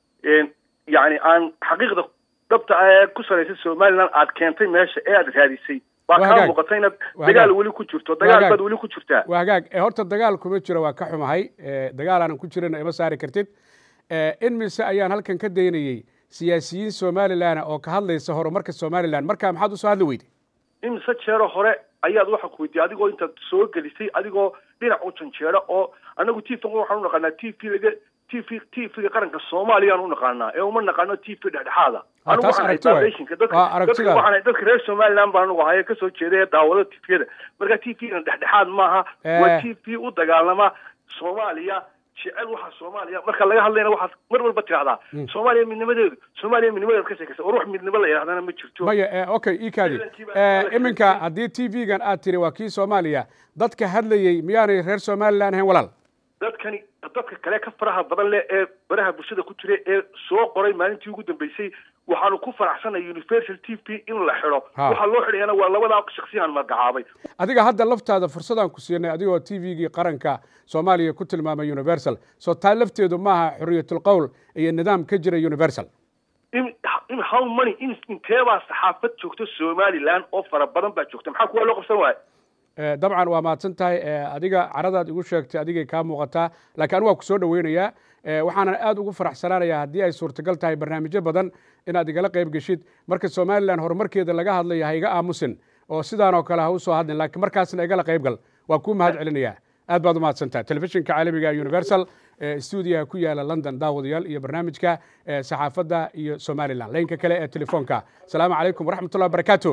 yani aan xaqiiqda dhabta ah ee ku salaysan somaliland aad keentay meesha ee aad raadisay baa Waa kaa hagaag. muuqata inaad Waa dagaal hagaag. weli ku jirto Waa dagaal hagaag. baad weli ku jirtaa waa hagaag ee horta dagaal kuma jiro waa ka xumahay ee, dagaal aanan ku jirin ima saari kartid ee, in mise ayaan halkan ka daynayey siyaasiyiin somalilan oo ka hadlaysa horumarka somalilan marka maxaad usoo hadli weyday imise jeero hore ayaad waxa ku weydiiyey adigoo intaad soo gelisay adigoo dhinac u janjeera oo anagu t v waxaan u naqaanaa t v laga t v t v-ga qaranka soomaaliyaan u naqaanaa ee uma naqaano t v dhexdhexaada Ah, anigu taas waxaan ahay aragti waay. foundationka dadka Waa aragtidaada. dadka waxaan ahay dadka reer somaliland baan anugu ahay ee kasoo jeeda ee daawada t v-yada marka t v-gan dhexdhexaad maaha Eh. waa t v u dagaalama soomaaliya jecel waxa soomaaliya marka laga hadlayna waxaad mar walba tirahdaa soomaaliya midnimadeedu soomaaliya midnimadeed ka sheekaysa war wax midnimo la yidhahdana ma jirto maya ee, okay ii kaadi Ciidankii baa ee, kala iminka kala haddii t v-gan aad tiri waa kii soomaaliya dadka hadlayey miyaanay reer somalilan ahayn walaal dadkani dadka kale ka faraha badan leh ee baraha bulshada ku jira ee soo qoray maalintii ugu dambeysay waxaanu ku faraxsanay universal t v in la xidho Ha. waxaa loo xidhayana waa labadaa shaksiyaan magacaabay adiga hadda laftaada fursadaan ku siinay adigoo t v-gii qaranka soomaaliya ku tilmaamay universal soo taa lafteedu maaha xorriyatul qowl iyo nidaam ka jira universal in in how many in inteebaa saxaafad joogto somaliland oo fara badan baa joogta maxaa kuwa loo qabsan waaya Eh, dabcan waa mahadsan tahay eh, adiga caradaad igu sheegtay adigay kaa muuqataa laakiin anigu waa kusoo dhaweynayaa Eh, waxaanan aad ugu faraxsanaanayaa haddii ay suurtagal tahay barnaamijyo badan inaad igala qayb geshid marka somalilan horumarkeeda laga hadlaya ha iga aamusin oo sidaan oo kale ha usoo hadlin laakiin markaasna igala qayb gal waa kuu mahad celinayaa aad baad u mahadsan tahay telefishinka caalamiga ee universal ee stuudiyaha ku yaala london daawadayaal iyo barnaamijka eh, saxaafadda iyo somalilan laynka kale ee telefoonka asalaamu calaykum waraxmatullahi wabarakaatu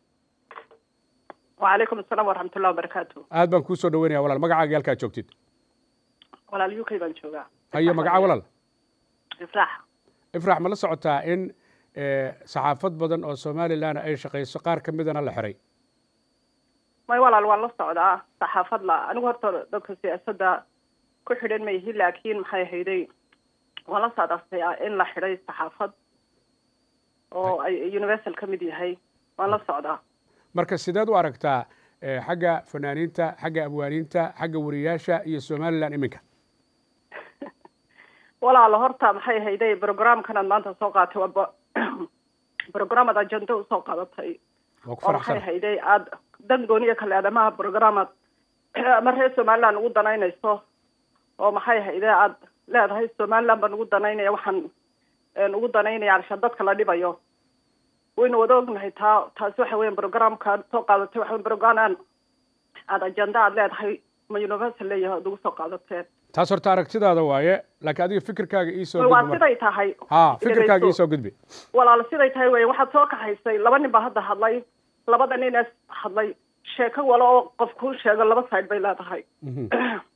وعليكم السلام ورحمة الله وبركاته aad baan kuu soo dhaweynaya walaal magacaaga halkaad joogtid ولا اليوكي بان جوغا hayo magaca walaal إفراح ifrax ma la socotaa in eh, saxaafad badan oo somalilan ay shaqayso qaar ka midana la xiray ما ولا الوان لا سocdaa saxaafad la anigu horta dadka siyaasadda ku xidhan ma yihiin laakiin maxay hayday waan la socdaa in la xidhay saxaafad oo ay universal ka mid yahay waan la socdaa marka sideed u aragtaa eh, xagga fanaaniinta xagga abwaaniinta xagga wariyaasha iyo somalilan iminka walaalo horta maxay hayday programkanaad maanta soo qaatay waa bo- programad agenda usoo qadatay waa ku oo maxay faraxsan hayday aada dan gooniya kale aadamaha programad ama reer somaliland ugu danaynayso oo maxay hayday aada leedahay somaliland baan ugu danaynaya waxaan een, ugu danaynaya arsha dadka la dhibayo waynu wada ognahay taa taasi waxa weyan programka soo qaadatay waxa weyan program aan aad ajenda aad leedahay ma universal leeyahay oad ugu soo qaadateen taas horta aragtidaada waaye laakiin adiga fikirkaaga iisoo waa gudbi siday tahay ha fikirkaaga dhegayso. iisoo gudbi walaal siday tahay wey waxaad soo kaxaysay laba nin baa hadda hadlay labada nin ee hadlay sheeko wala oo qof kuu sheego laba side bay leedahay Mhm,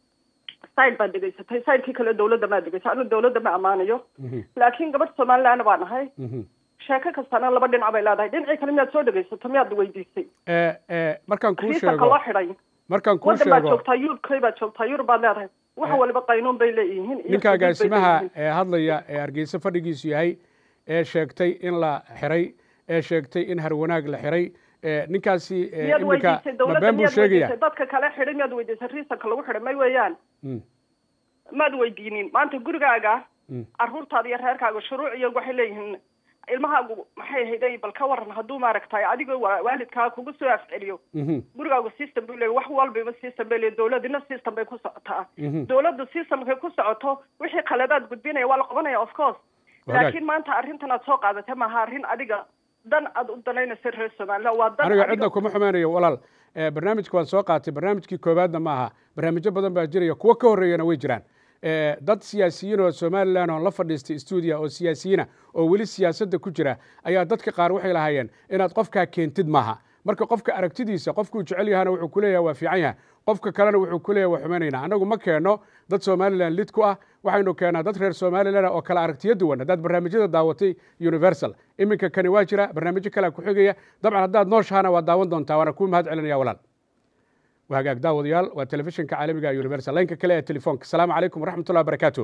side baad dhegaysatay sidekii kale dawladda maa dhegaysay anu dawladda ma ammaanayo mhm, laakiin gabadh somaliland baa nahay mhm. sheeko kastana laba dhinac bay leedahay dhinacii kale miyaad soo dhegaysato miyaad weydiisay Eh, eh, markaan kuu riisanka sheego loo xidhay markaan kuu waddan baad sheego joogtaa yurubkay baad joogtaa yurub baad leedahay wax Eh, waliba qaynuun bay leeyihiin iyo ninka xuduud bay agaasimaha leeyihiin. ee hadlaya ee hargeysa fadhigiisu yahay ee sheegtay in la xiray ee sheegtay in harwanaag la xiray ee ninkaasi eh, miyaad iminka weydiisay ma dawladda been buu miyaad sheegaya weydiisay dadka kale xidhay miyaad weydiisay riisanka lagu xidhay may weeyaan Mm, maad weydiinin maanta gurigaaga mm. caruurtaada iyo reerkaaga shuruuc iyo waxay leeyihiin ilmahaagu maxay hayday bal ka waran hadduu maaragtay adigoo wa- waalidkaa kugu soo afceliyo Mhm, gurigaagu system buu leeyahy wax walbaba system bay leeyahy dawladina system bay ku socotaa mhm. dawladdu systemkay ku socoto wixii khaladaad gudbinaya waa la qabanaya of course Wadaag. laakiin maanta arrintan aad soo qaadatay maaha arrin adiga dan aad u danaynaysa reer somaliland waa dan aniga adiga- cidna kuma xumaynayo walaal Eh, barnaamijka waan soo qaatay barnaamijkii koowaadna ma aha barnaamijyo badan baa jiraya kuwo ka horreeyana way jiraan Eh, dad siyaasiyiin oo somalilan oo la fadhiistay stuudia oo siyaasiyiina oo weli siyaasadda ku jira ayaa dadka qaar waxay lahaayeen inaad qofkaa keentid maaha marka qofka aragtidiisa qofkuu jecel yahana wuxuu ku leeyahay waa fiican yahay qofka kalena wuxuu ku leeyahay waa xumaynayna annagu ma keenno dad somalilan lid ku ah waxaynu keennaa dad reer somalilan ah oo kala aragtiyo duwan haddaad barnaamijyada daawatay universal iminka kani waa jira barnaamijyo kalea ku xigaya dabcan haddaad nooshahana waad daawan doontaa waana kuu mahad celinaya walaal waa hagaag daawadayaal waa telefishinka caalamiga ee universal laynka kale ee telefoonka asalaamu calaykum waraxmatullahi wabarakaatu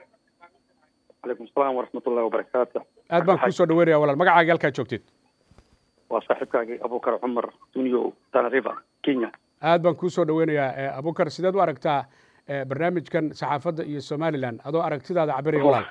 calaykum asalaam waraxmatullahi wabarakaatu aad baan kuu soo dhaweynaya walaal magacaaga halkaa joogtid waa saaxiibkaagii abukar cumar duniyo tanariva kenya aad baan kuu soo dhaweynayaa Eh, abukar sideed u aragtaa eh, barnaamijkan saxaafadda iyo somalilan adoo aragtidaada cabiraya walaal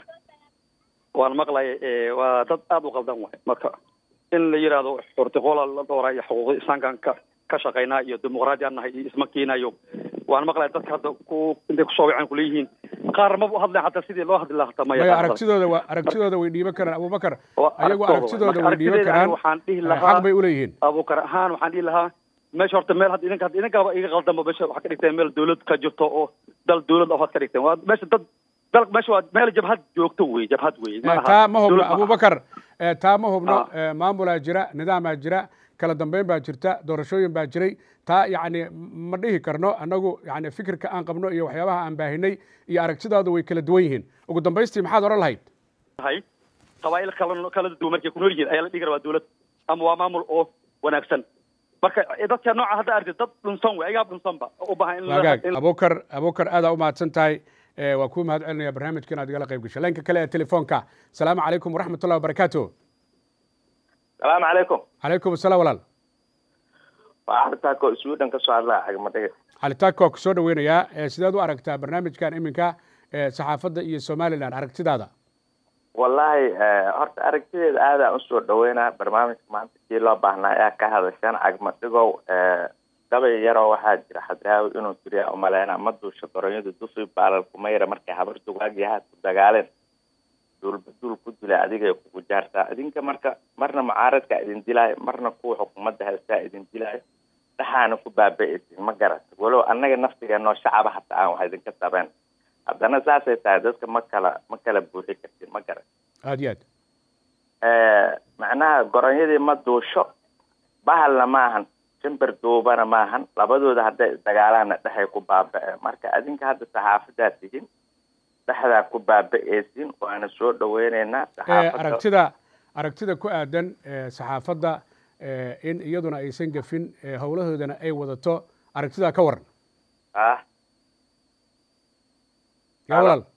waan maqlaya eh, waa dad aada u qaldan waay marka in la yidhaahdo xurtiqoola la dhowraa iyo xuquuqda insaankan ka ka shaqaynaa iyo dimuqraadiyaan nahay iyo isma keenayo waan maqlaya dadka hadda ku intay kusoo waceen kuleeyihiin qaar maba u hadleen hataa sidii loo hadli lahaa hataa ma maya yaqaan aragtidooda waa aragtidooda way dhiiban karaan abubakar Waa ayagu aragtidooda aragtidooda waay. Marka way dhiiban aragtideeda karaan aniga waxaan dhihi Eh, lahaa xaq bay u leeyihiin abukar ahaan waxaan dhihi lahaa meesha horta meel hadda idinka idinkaaba iga qaldanba meesha waxaa ka dhigteen meel dawlad ka jirto oo dal dawlad afaad ka dhigteen waa meesha dad dal meesha waa meel jabhad joogto wey jabhad wey Eh, taa ma hubno dawlad aha. abubakar eh, taa ma hubno Ah. eh, maamulaa jira nidaamaa jira kala dambeyn baa jirta doorashooyin baa jiray taa yacni ma dhihi karno annagu yani fikirka aan qabno iyo waxyaabaha aan baahinay iyo aragtidaadu way kala duwan yihiin ugu dambaystii maxaad odhan lahayd tahay qabaa'il kala kala duwan markay ku nool yihiin ayaa la dhihi karaa waa dawlad ama waa maamul oo wanaagsan marka dadka nooca hadda aragtid dad dhunsan wey ayagaa dhunsanba u baahan in la- wagaag in- abukar abukar aadaa u mahadsan tahay Eh, waa kuu mahad celinaya barnaamijka inaad igala qayb gashay laynka kale ee telefoonka asalaamu calaykum waraxmatullahi wabarakaatu salaamu calaykum calaykum asalaam walaal waa arrintaako sweden ka soo hadlaa cagmadhiga calitaanka waa ku soo dhaweynayaa Eh, sideed u aragtaa barnaamijkan iminka eh, saxaafadda iyo somalilan aragtidaada wallaahi eh, horta aragtideeda aadaan usoo dhaweynaa barnaamijka maanta kii loo baahnaa ayaa ka hadasheen cagmadhigow eh, gabay yaroo waxaa jira xadraawi inuu tiriya umaleyna ma duusha goronyadu dufi baalalkumayra markay habar dugaagii haad ku dagaaleen duulba duul ku dilay adigay kugu jaartaa idinka marka marna mucaaradka idin dilaayo marna kuwa xukuumadda haystaa idin dilaayo dhaxaana ku baaba'aysin ma garata walow annaga naftigeenoo shacaba hataa aan wax idinka sabeen haddana saasay tahay dadka ma kala ma kala buuxi kartin ma garat aad iyo aad macnaha goronyadii ma duusho bahalna maahan shimbir duubana maahan labadooda hadday isdagaalaanna dhexay ku baaba'een marka adinka hadda saxaafadaa tihin dhexdaa ku baaba'aysin waana soo dhaweyneynaa Eh, saxaafadda aragtida aragtida ku aadan eh, saxaafadda eh, in iyaduna aysan gafin eh, howlahoodana ay wadato aragtidaa ka waran ah yaa Alo. walaal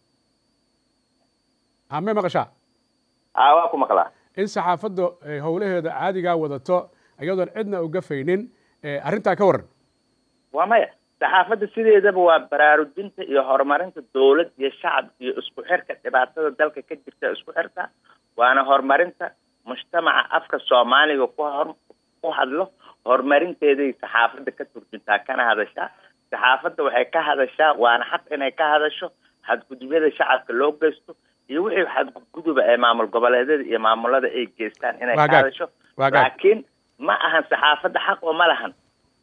ame maqashaa aa waa ku maqlaa in saxaafaddu ay howlaheeda caadigaa wadato iyadoon cidna u gafaynin eh, arrintaa ka waran waa maya saxaafadda sideedaba waa baraarujinta iyo horumarinta dowlad iyo shacab iyo isku xirka dhibaatada dalka ka jirta isku xirka waana horumarinta mujtamaca afka soomaaliga ku hor ku hadlo horumarinteeday saxaafadda ka turjuntaa kana hadashaa saxaafadda waxay ka hadashaa waana xaq inay ka hadasho xadgudubyada shacabka loo geysto iyo wixii xadguduba ee maamul goboleedyada iyo maamulada ay geystaan inay ka Waa gaag. hadasho Waa gaag. laakiin ma ahan saxaafadda xaq oo ma lahan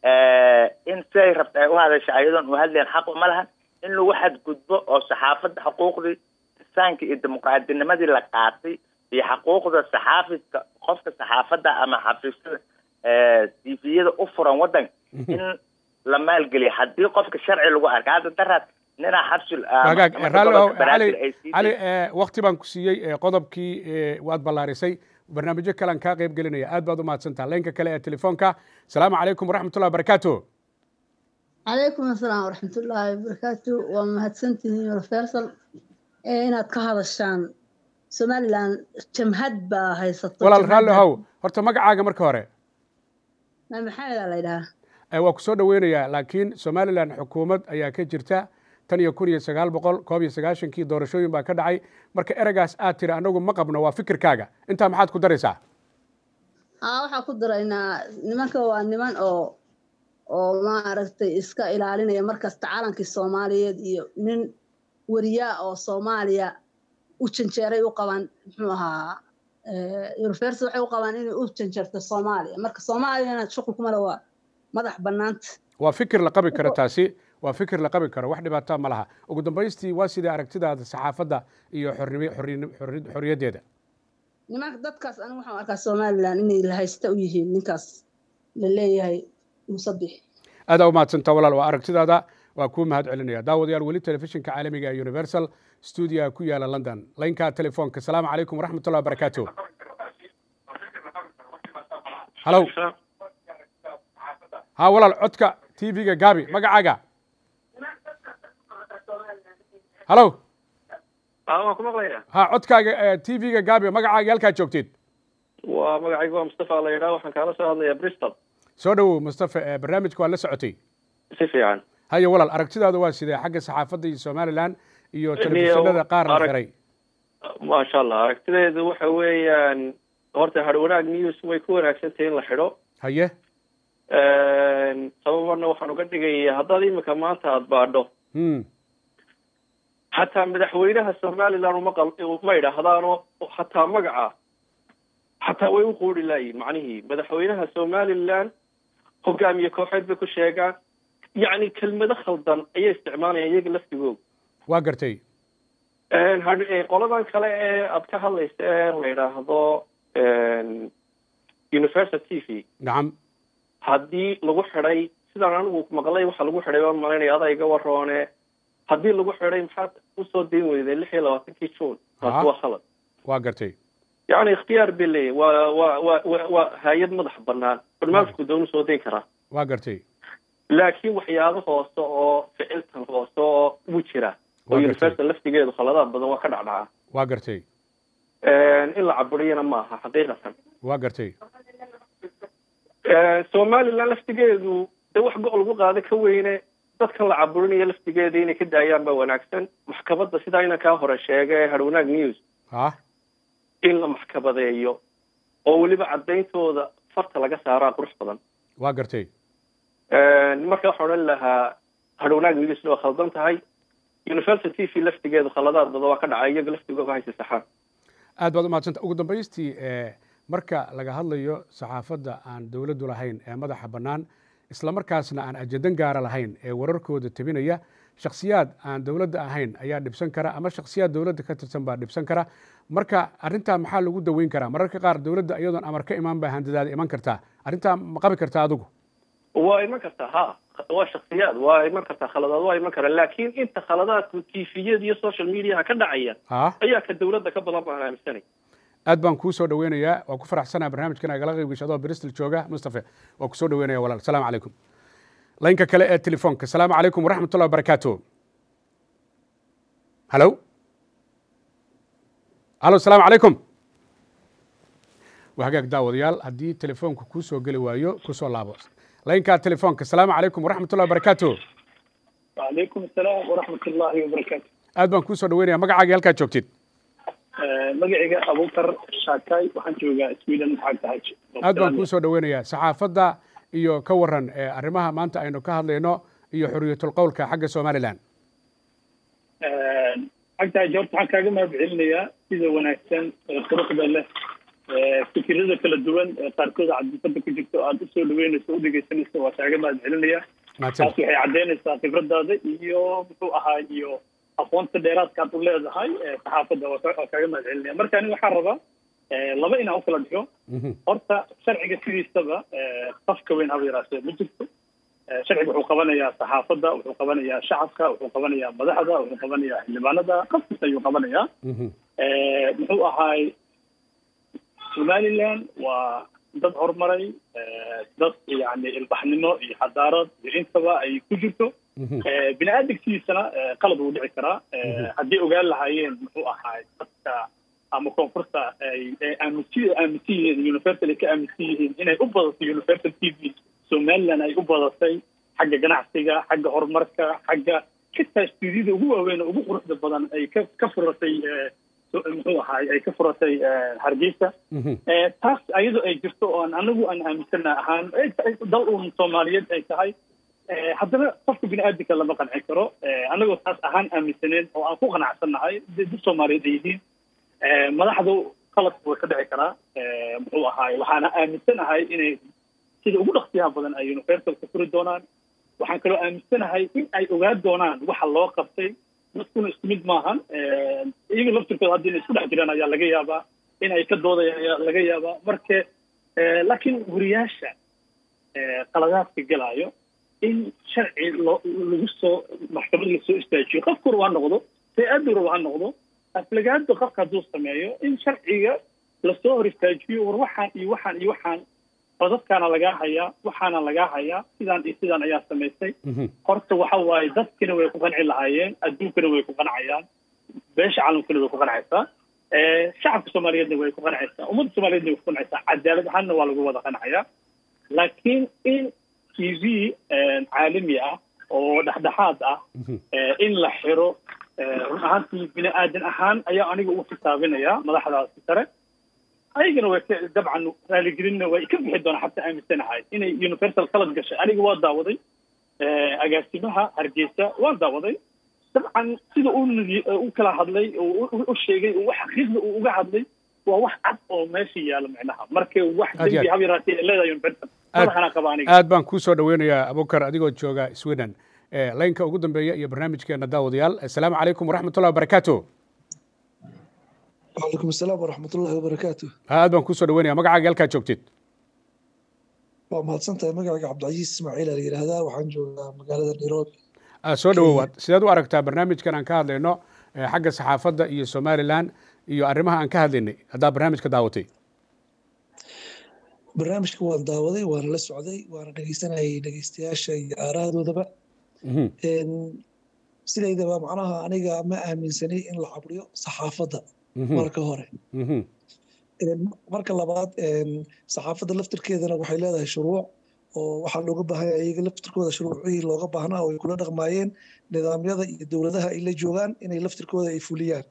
in siday rabta ay u hadasha ayadoon u hadleen xaq uma lahan in lagu xadgudbo oo saxaafadda xuquuqdii insaanka iyo dimuqraadinimadii la qaatay iyo xuquuqda saxaafidka qofka saxaafadda ama xafiisyada tviyada u furan waddanka in la maalgeliyo haddii qofka sharci lagu arka hadda daraad ninaa xabsul wagaag raalli ow cali cali wakti baan ku siiyey qodobkii waad ballaarisay barnaamijyo kalean kaa qayb gelinaya aad baad u mahadsantaha laynka kale ee telefoonka asalaamu calaykum waraxmatullahi wabarakaatu calaykum asalaam waraxmatullaahi wabarakaatu waa mahadsantihiin universal inaad ka hadashaan somaliland jamhad baa haysato walaal raalli how horta magacaaga marka hore maxamedaa la yidhahaa waa ku soo dhoweynayaa laakiin somalilan xukuumad ayaa ka jirta tan iyo kun iyo sagaal boqol koob iyo sagaashankii doorashooyin baa ka dhacay marka ereygaas aad tiri anagu ma qabno waa fikirkaaga intaa maxaad ku daraysaa haa waxaan ku daraynaa nimanka waa niman oo oo maaragtay iska ilaalinaya markasta calankii soomaaliyeed iyo nin weriyaa oo soomaaliya u janjeeray u qabaan muxuu ahaa universal waxay u qabaan inay u janjeerto soomaaliya marka soomaaliyana shuqul kuma le waa madax bannaanta waa fikir la qabi karo taasi waa fikir la qabi karo wax dhibaataa ma laha ugu dambaystii waa sidai aragtidaada saxaafadda iyo xorriyaddeeda nimanka dadkaas anigu waxaan arkaa somalilan inay lahaysta u yihiin ninkaas la leeyahay musabix aadaa u mahadsantaa walaal waa aragtidaada waa kuu mahad celinaya daawadayaal weli telefishinka caalamiga ee universal stuudiga ku yaala london laynka telefoonka asalaamu calaykum waraxmatullah wabarakaatu halow haa walaal codka t v-ga gaabi magacaaga halow waan ku maqlaya ha codkaaga t v-ga gaabi magacaaga halkaad joogtid waa magacaygu waa mustafa la yidhaha waxaan kaala soo hadlayaa bristol soo dhowow mustafa barnaamijka waa la socotay si fiican haya walaal aragtidaada waa sidee xagga saxaafadda iyo somalilan iyo telefishinada qaar la xiray maasha allah aragtideedu waxa weeyaan horta har wanaag news way ku wanaagsantahay in la xidho haye sababarna waxaan uga dhigaya haddaad imika maanta aada baadho xataa madaxweynaha somaliland uma qal ma idhaahdaano xataa magaca xataa way u quuri laayihin macnihii madaxweynaha somaliland hogaamiye kooxeed bay ku sheegaan yacni kelmado khaldan ayay isticmaalayaan iyaga laftigooda waa gartay qoladan kale ee aad ka hadlaysa ee la yidhaahdo university t v nacam haddii lagu xidhay sidaan anigu maqlay waxa lagu xidhay waan malaynaya adaa iga waroone haddii lagu xidhay maxaad usoo dayn weyday lix iyo labaatankii juun taasi waa khalad waa gartay yacni ikhtiyaar bay leeyahy waa waa waa wa waa hay-ad madax banaan barnaamijku doonu soo dayn karaa waa gartay laakiin waxyaabo hoose oo ficiltan hoose oo u jira oo university laftigeedu khaladaad badan waa ka dhacdhaca waa gartay in la caburiyana ma aha xaqiiqatan waa gartay somaliland laftigeedu de wax go- lagu qaado ka weyne dadkan la caburinaya laftigeeda inay ka daayaan baa wanaagsan maxkamadda sidaa inan kaa hore sheegay harwanaag news ha in la maxkamadeeyo oo weliba caddayntooda farta laga saaraa qurux badan waa gartay marka waxaan odhan lahaa harwanaag newsna waa khaldan tahay university v laftigeedu khaladaad badan waa ka dhacay iyaga laftigooda haysa saxaan aad baad umahadsanta ugu dambaystii marka laga hadlayo saxaafadda aan dowladdu lahayn ee madaxa bannaan isla markaasna aan ajandan gaara lahayn ee wararkooda tebinaya shakhsiyaad aan dowladda ahayn ayaa dhibsan kara ama shakhsiyaad dowladda ka tirsan baa dhibsan kara marka arrintaa maxaa lagu daweyn karaa mararka qaar dowladda iyadoon amar ka imaan baa handadaada iman kartaa arrintaa ma qabi kartaa adigu waa iman kartaa ha waa shaksiyaad waa iman kartaa khaladaad waa iman karaa laakiin inta khaladaadku tifiyada iyo social mediaha ka dhacaya ha ayaa ka dowladda ka badan baan aaminsanay aad baan kuu soo dhaweynayaa waa ku faraxsanaa barnaamijkan agala qayb gasho adoo bristol jooga mustafe waa ku soo dhaweynaya walaal asalaamu calaykum laynka kale ee telefoonka asalaamu calaykum waraxmat ullahi wabarakaatu halo halo asalaamu calaykum waa hagaag daawadayaal haddii telefoonka kuu soo geli waayo kusoo laabo laynkaa telefoonka asalaamu calaykum waraxmat ullahi wabarakaatu وعليكم السلام ورحمة الله وبركاته aad baan kuu soo dhaweynaya magacaaga halkaad joogtid magacayga abukar shaakay waxaan joogaa sweden maxaa tahay aad baan kuu soo dhaweynayaa saxaafadda iyo ka waran ee arrimaha maanta aynu ka hadlayno iyo xuriyatul qowlka xagga somalilan xagtahay horta waxaan kaaga mahad celinayaa sida wanaagsan ee quruxda leh fikirada kala duwan ee qaarkood cadifada ku jirto aad usoo dhaweynayso u dhegeysanayso waa kaaga mahad celinaya taas waxay caddeynaysaa khibradaada iyo muxuu ahaa iyo aqoonta dheeraadka aad u leedahay saxaafadda waa kaaga mahad celinaya marka ani waxaan rabaa laba inaan u kala dhigo horta sharciga sidiisaba qafka weyn haba yaraatee ma jirto sharciga wuxuu qabanayaa saxaafadda wuxuu qabanayaa shacabka wuxuu qabanayaa madaxda wuxuu qabanayaa xildhibaanada qof kasta ayuu qabanayaa muxuu ahaay somaliland waa dad horumaray dad yani ilbaxnimo iyo xadaarad iyo intaba ay ku jirto bini aadamkiisana qalad wuu dhici karaa haddii ogaan lahaayeen muxuu ahaay dadka ama koonfurta ay aaminsi aaminsan yihiin universal ay ka aaminsan yihiin inay u badato universal t v somaliland ay u badatay xagga ganacsiga xagga horumarka xagga xitaa stuudiyada ugu waaweyn oo ugu quruxda badan ay ka ka furatay muxuu ahaay ay ka furatay hargeysa taas ayadoo ay jirto oon anagu aan aaminsana ahaan dal uun soomaaliyeed ay tahay haddana qofka bini aadamka lama qancin karo anagoo taas ahaan aaminsaneed oo aan ku qanacsannahay dad soomaaliyeed ay yihiin madaxdu qaladku way ka dhici karaa muxuu ahaay waxaana aaminsanahay inay sida ugu dhaqsiyaha badan ay universalka furi doonaan waxaan kaloo aaminsanahay in ay ogaan doonaan waxa loo qabtay dadkuna isku mid maahan iyaga laftirkooda haddii inay isku dhex jiraan ayaa laga yaabaa in ay ka doodayaan ayaa laga yaabaa marka laakiin wariyaasha qaladaadka galaayo in sharci loo lagu soo maxkamad lasoo istaajiyo qofku raba ha noqdo hay-addu raba ha noqdo aflagaada qofka hadduu sameeyo in sharciga lasoo hor istaajiyo war waxaan iyo waxaan iyo waxaan codadkaana lagaa hayaa waxaana lagaa hayaa sidaan iyo sidaan ayaa samaysay horta waxa waaye dadkina way ku qanci lahaayeen adduunkana way ku qancayaan beesha caalamkana way ku qancaysaa shacabka soomaaliyeedna way ku qancaysaa ummadda soomaaliyeedna way ku qancaysaa cadaalad ahaanna waa lagu wada qancayaa laakiin in t v caalami ah oo dhexdhexaad ah in la xiro run ahaantii bini aadan ahaan ayaa aniga ugu xisaabinaya madaxdaasi sare ayagana way ka dabcan raaligelinna way ka bixi doonaa xataa aaminsanahay inay universal qalad gashay aniga waa daawaday agaasimaha hargeysa waa daawaday dabcan sida u u kala hadlay u sheegay wax xaqiiqda uu uga hadlay waa wax cad oo meesha yaalo micnaha marka wax dembi hab yaraatee leedahay universal madaxana qaba aniga aad baan kuu soo dhaweynayaa abukar adigoo jooga sweden laynka ugu dambeeya iyo barnaamijkeena daawadayaal assalaamu calaykum waraxmatullahi wabarakaatu وعليكم السلام ورحمة الله وبركاته aad baan kusoo dhaweynaya magacaaga halkaa joogtid waa mahadsantahay magacayga cabdicasiis ismaaciil aa la yidhaahdaa waxaan joogaa magaalada nairobi soo dhawowaad sideed u aragtaa barnaamijkan aan ka hadlayno xagga saxaafadda iyo somalilan iyo arrimaha aan ka hadlaynay haddaa barnaamijka daawatay barnaamijka waan daawaday waana la socday waana dhegeysanayay dhegeystayaasha iyo aarahadoodaba sidaydaba macnaha aniga ma aaminsanay in la cabriyo saxaafadda marka hore marka labaad saxaafadda laftirkeedana waxay leedahay shuruuc oo waxaa looga baahanya iyaga laftirkooda shuruucihii looga baahnaa oo ay kula dhaqmaayeen nidaamyada iyo dowladaha ay la joogaan inay laftirkooda ay fuliyaan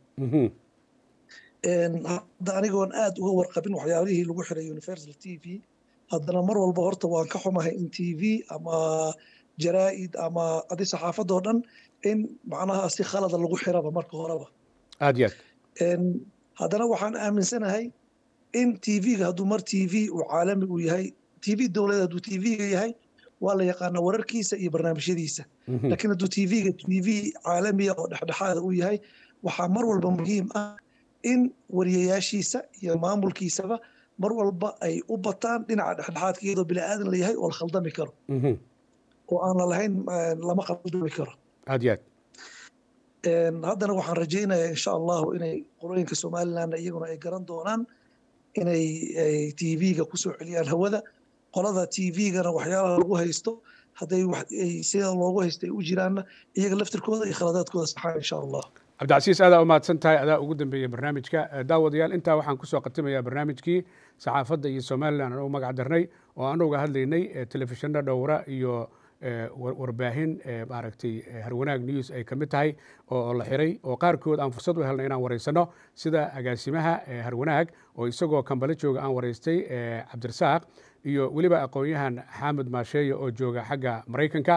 hadda anigoon aad uga warqabin waxyaalihii lagu xiray universal t v haddana mar walba horta waan ka xumahay in t v ama jaraa'id ama adi saxaafadoo dhan in macnaha si khalada lagu xiraba marka horeba aad iyo aad haddana waxaan aaminsanahay in t v-ga hadduu mar t v uu caalami uu yahay t v dowladeed hadduu t v-ga yahay waa la yaqaanaa wararkiisa iyo barnaamijyadiisa laakiin hadduu t v-ga t v caalamiya oo dhexdhexaada uu yahay waxaa mar walba muhiim ah in wariyayaashiisa iyo maamulkiisaba mar walba ay u bataan dhinaca dhexdhexaadka iyadoo bini aadan la yahay oo la khaldami karo oo aan la lahayn lama khaldami karo aad iyo aad haddana waxaan rajaynayaa insha allahu inay qolooyinka somalilandna iyaguna ay garan doonaan inay t v-ga kusoo celiyaan hawada qolada t v-gana waxyaalaha lagu haysto hadday sida loogu haysto ay u jiraanna iyaga laftirkooda iyo khaladaadkooda saxaan insha allah cabdicasiis aadaa u mahadsan tahay adaa ugu dambeeyey barnaamijka daawadayaal intaa waxaan kusoo khatimayaa barnaamijkii saxaafadda iyo somalilan aan u magac darnay oo aan uga hadlaynay telefishinna dhowra iyo warbaahin maaragtay harwanaag news ay ka mid tahay oo la xiray oo qaarkood aan fursad u helnay inaan wareysano sida agaasimaha harwanaag oo isagoo kambale jooga aan wareystay cabdirasaaq iyo weliba aqoon-yahan xaamud maasheeye oo jooga xagga maraykanka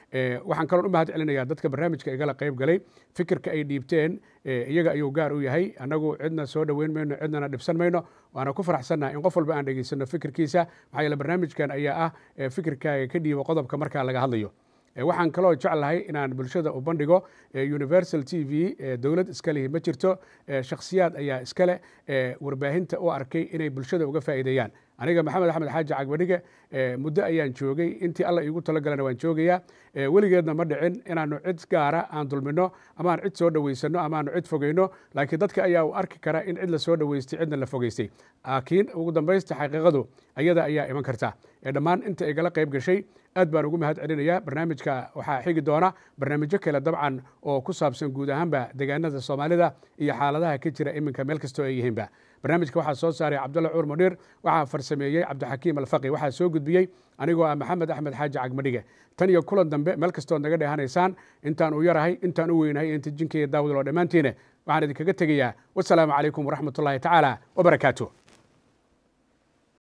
waxaan kaloon u mahad celinayaa dadka barnaamijka igala qayb galay fikirka ay dhiibteen iyaga ayuu gaar u yahay annagu cidna soo dhoweyn mayno cidnana dhibsan mayno waana ku faraxsannaha in qof walba aan dhegaysano fikirkiisa maxaa yeele barnaamijkan ayaa ah fikirkaaga ka dhiibo qodobka markaa laga hadlayo waxaan kaloo jeclahay inaan bulshada u bandhigo universal t v dowlad iska lihi ma jirto shakhsiyaad ayaa iskale warbaahinta u arkay inay bulshada uga faa'iideeyaan aniga maxamed axmed xaaji cagbadhige muddo ayaan joogay intii alla iigu talagalana waan joogayaa weligeedna ma dhicin inaanu cid gaara aan dulmino ama aan cid soo dhoweysano ama aanu cid fogeyno laakiin dadka ayaa u arki kara in cid la soo dhoweystay cidna la fogeystay laakiin ugu dambaysta xaqiiqadu ayada ayaa iman karta dhammaan inta igala qayb gashay aad baan ugu mahad celinayaa barnaamijka waxaa xigi doona barnaamijyo kale dabcan oo ku saabsan guud ahaanba deegaanada soomaalida iyo xaaladaha ka jira iminka meel kastoo ay yihiinba barnaamijka waxaa soo saaray cabdulla cuur munhiir waxaa farsameeyey cabdixakiim alfaqi waxaa soo gudbiyey anigoo ah maxamed axmed xaaji cagmadhige tan iyo kulan dambe meel kastood naga dheehanaysaan intaan u yarahay intaan u weynahay inta jinkaiyo daawad loo dhammaantiine waxaan idinkaga tegayaa wasalaamu calaykum waraxmatullaahi tacaala wabarakaatu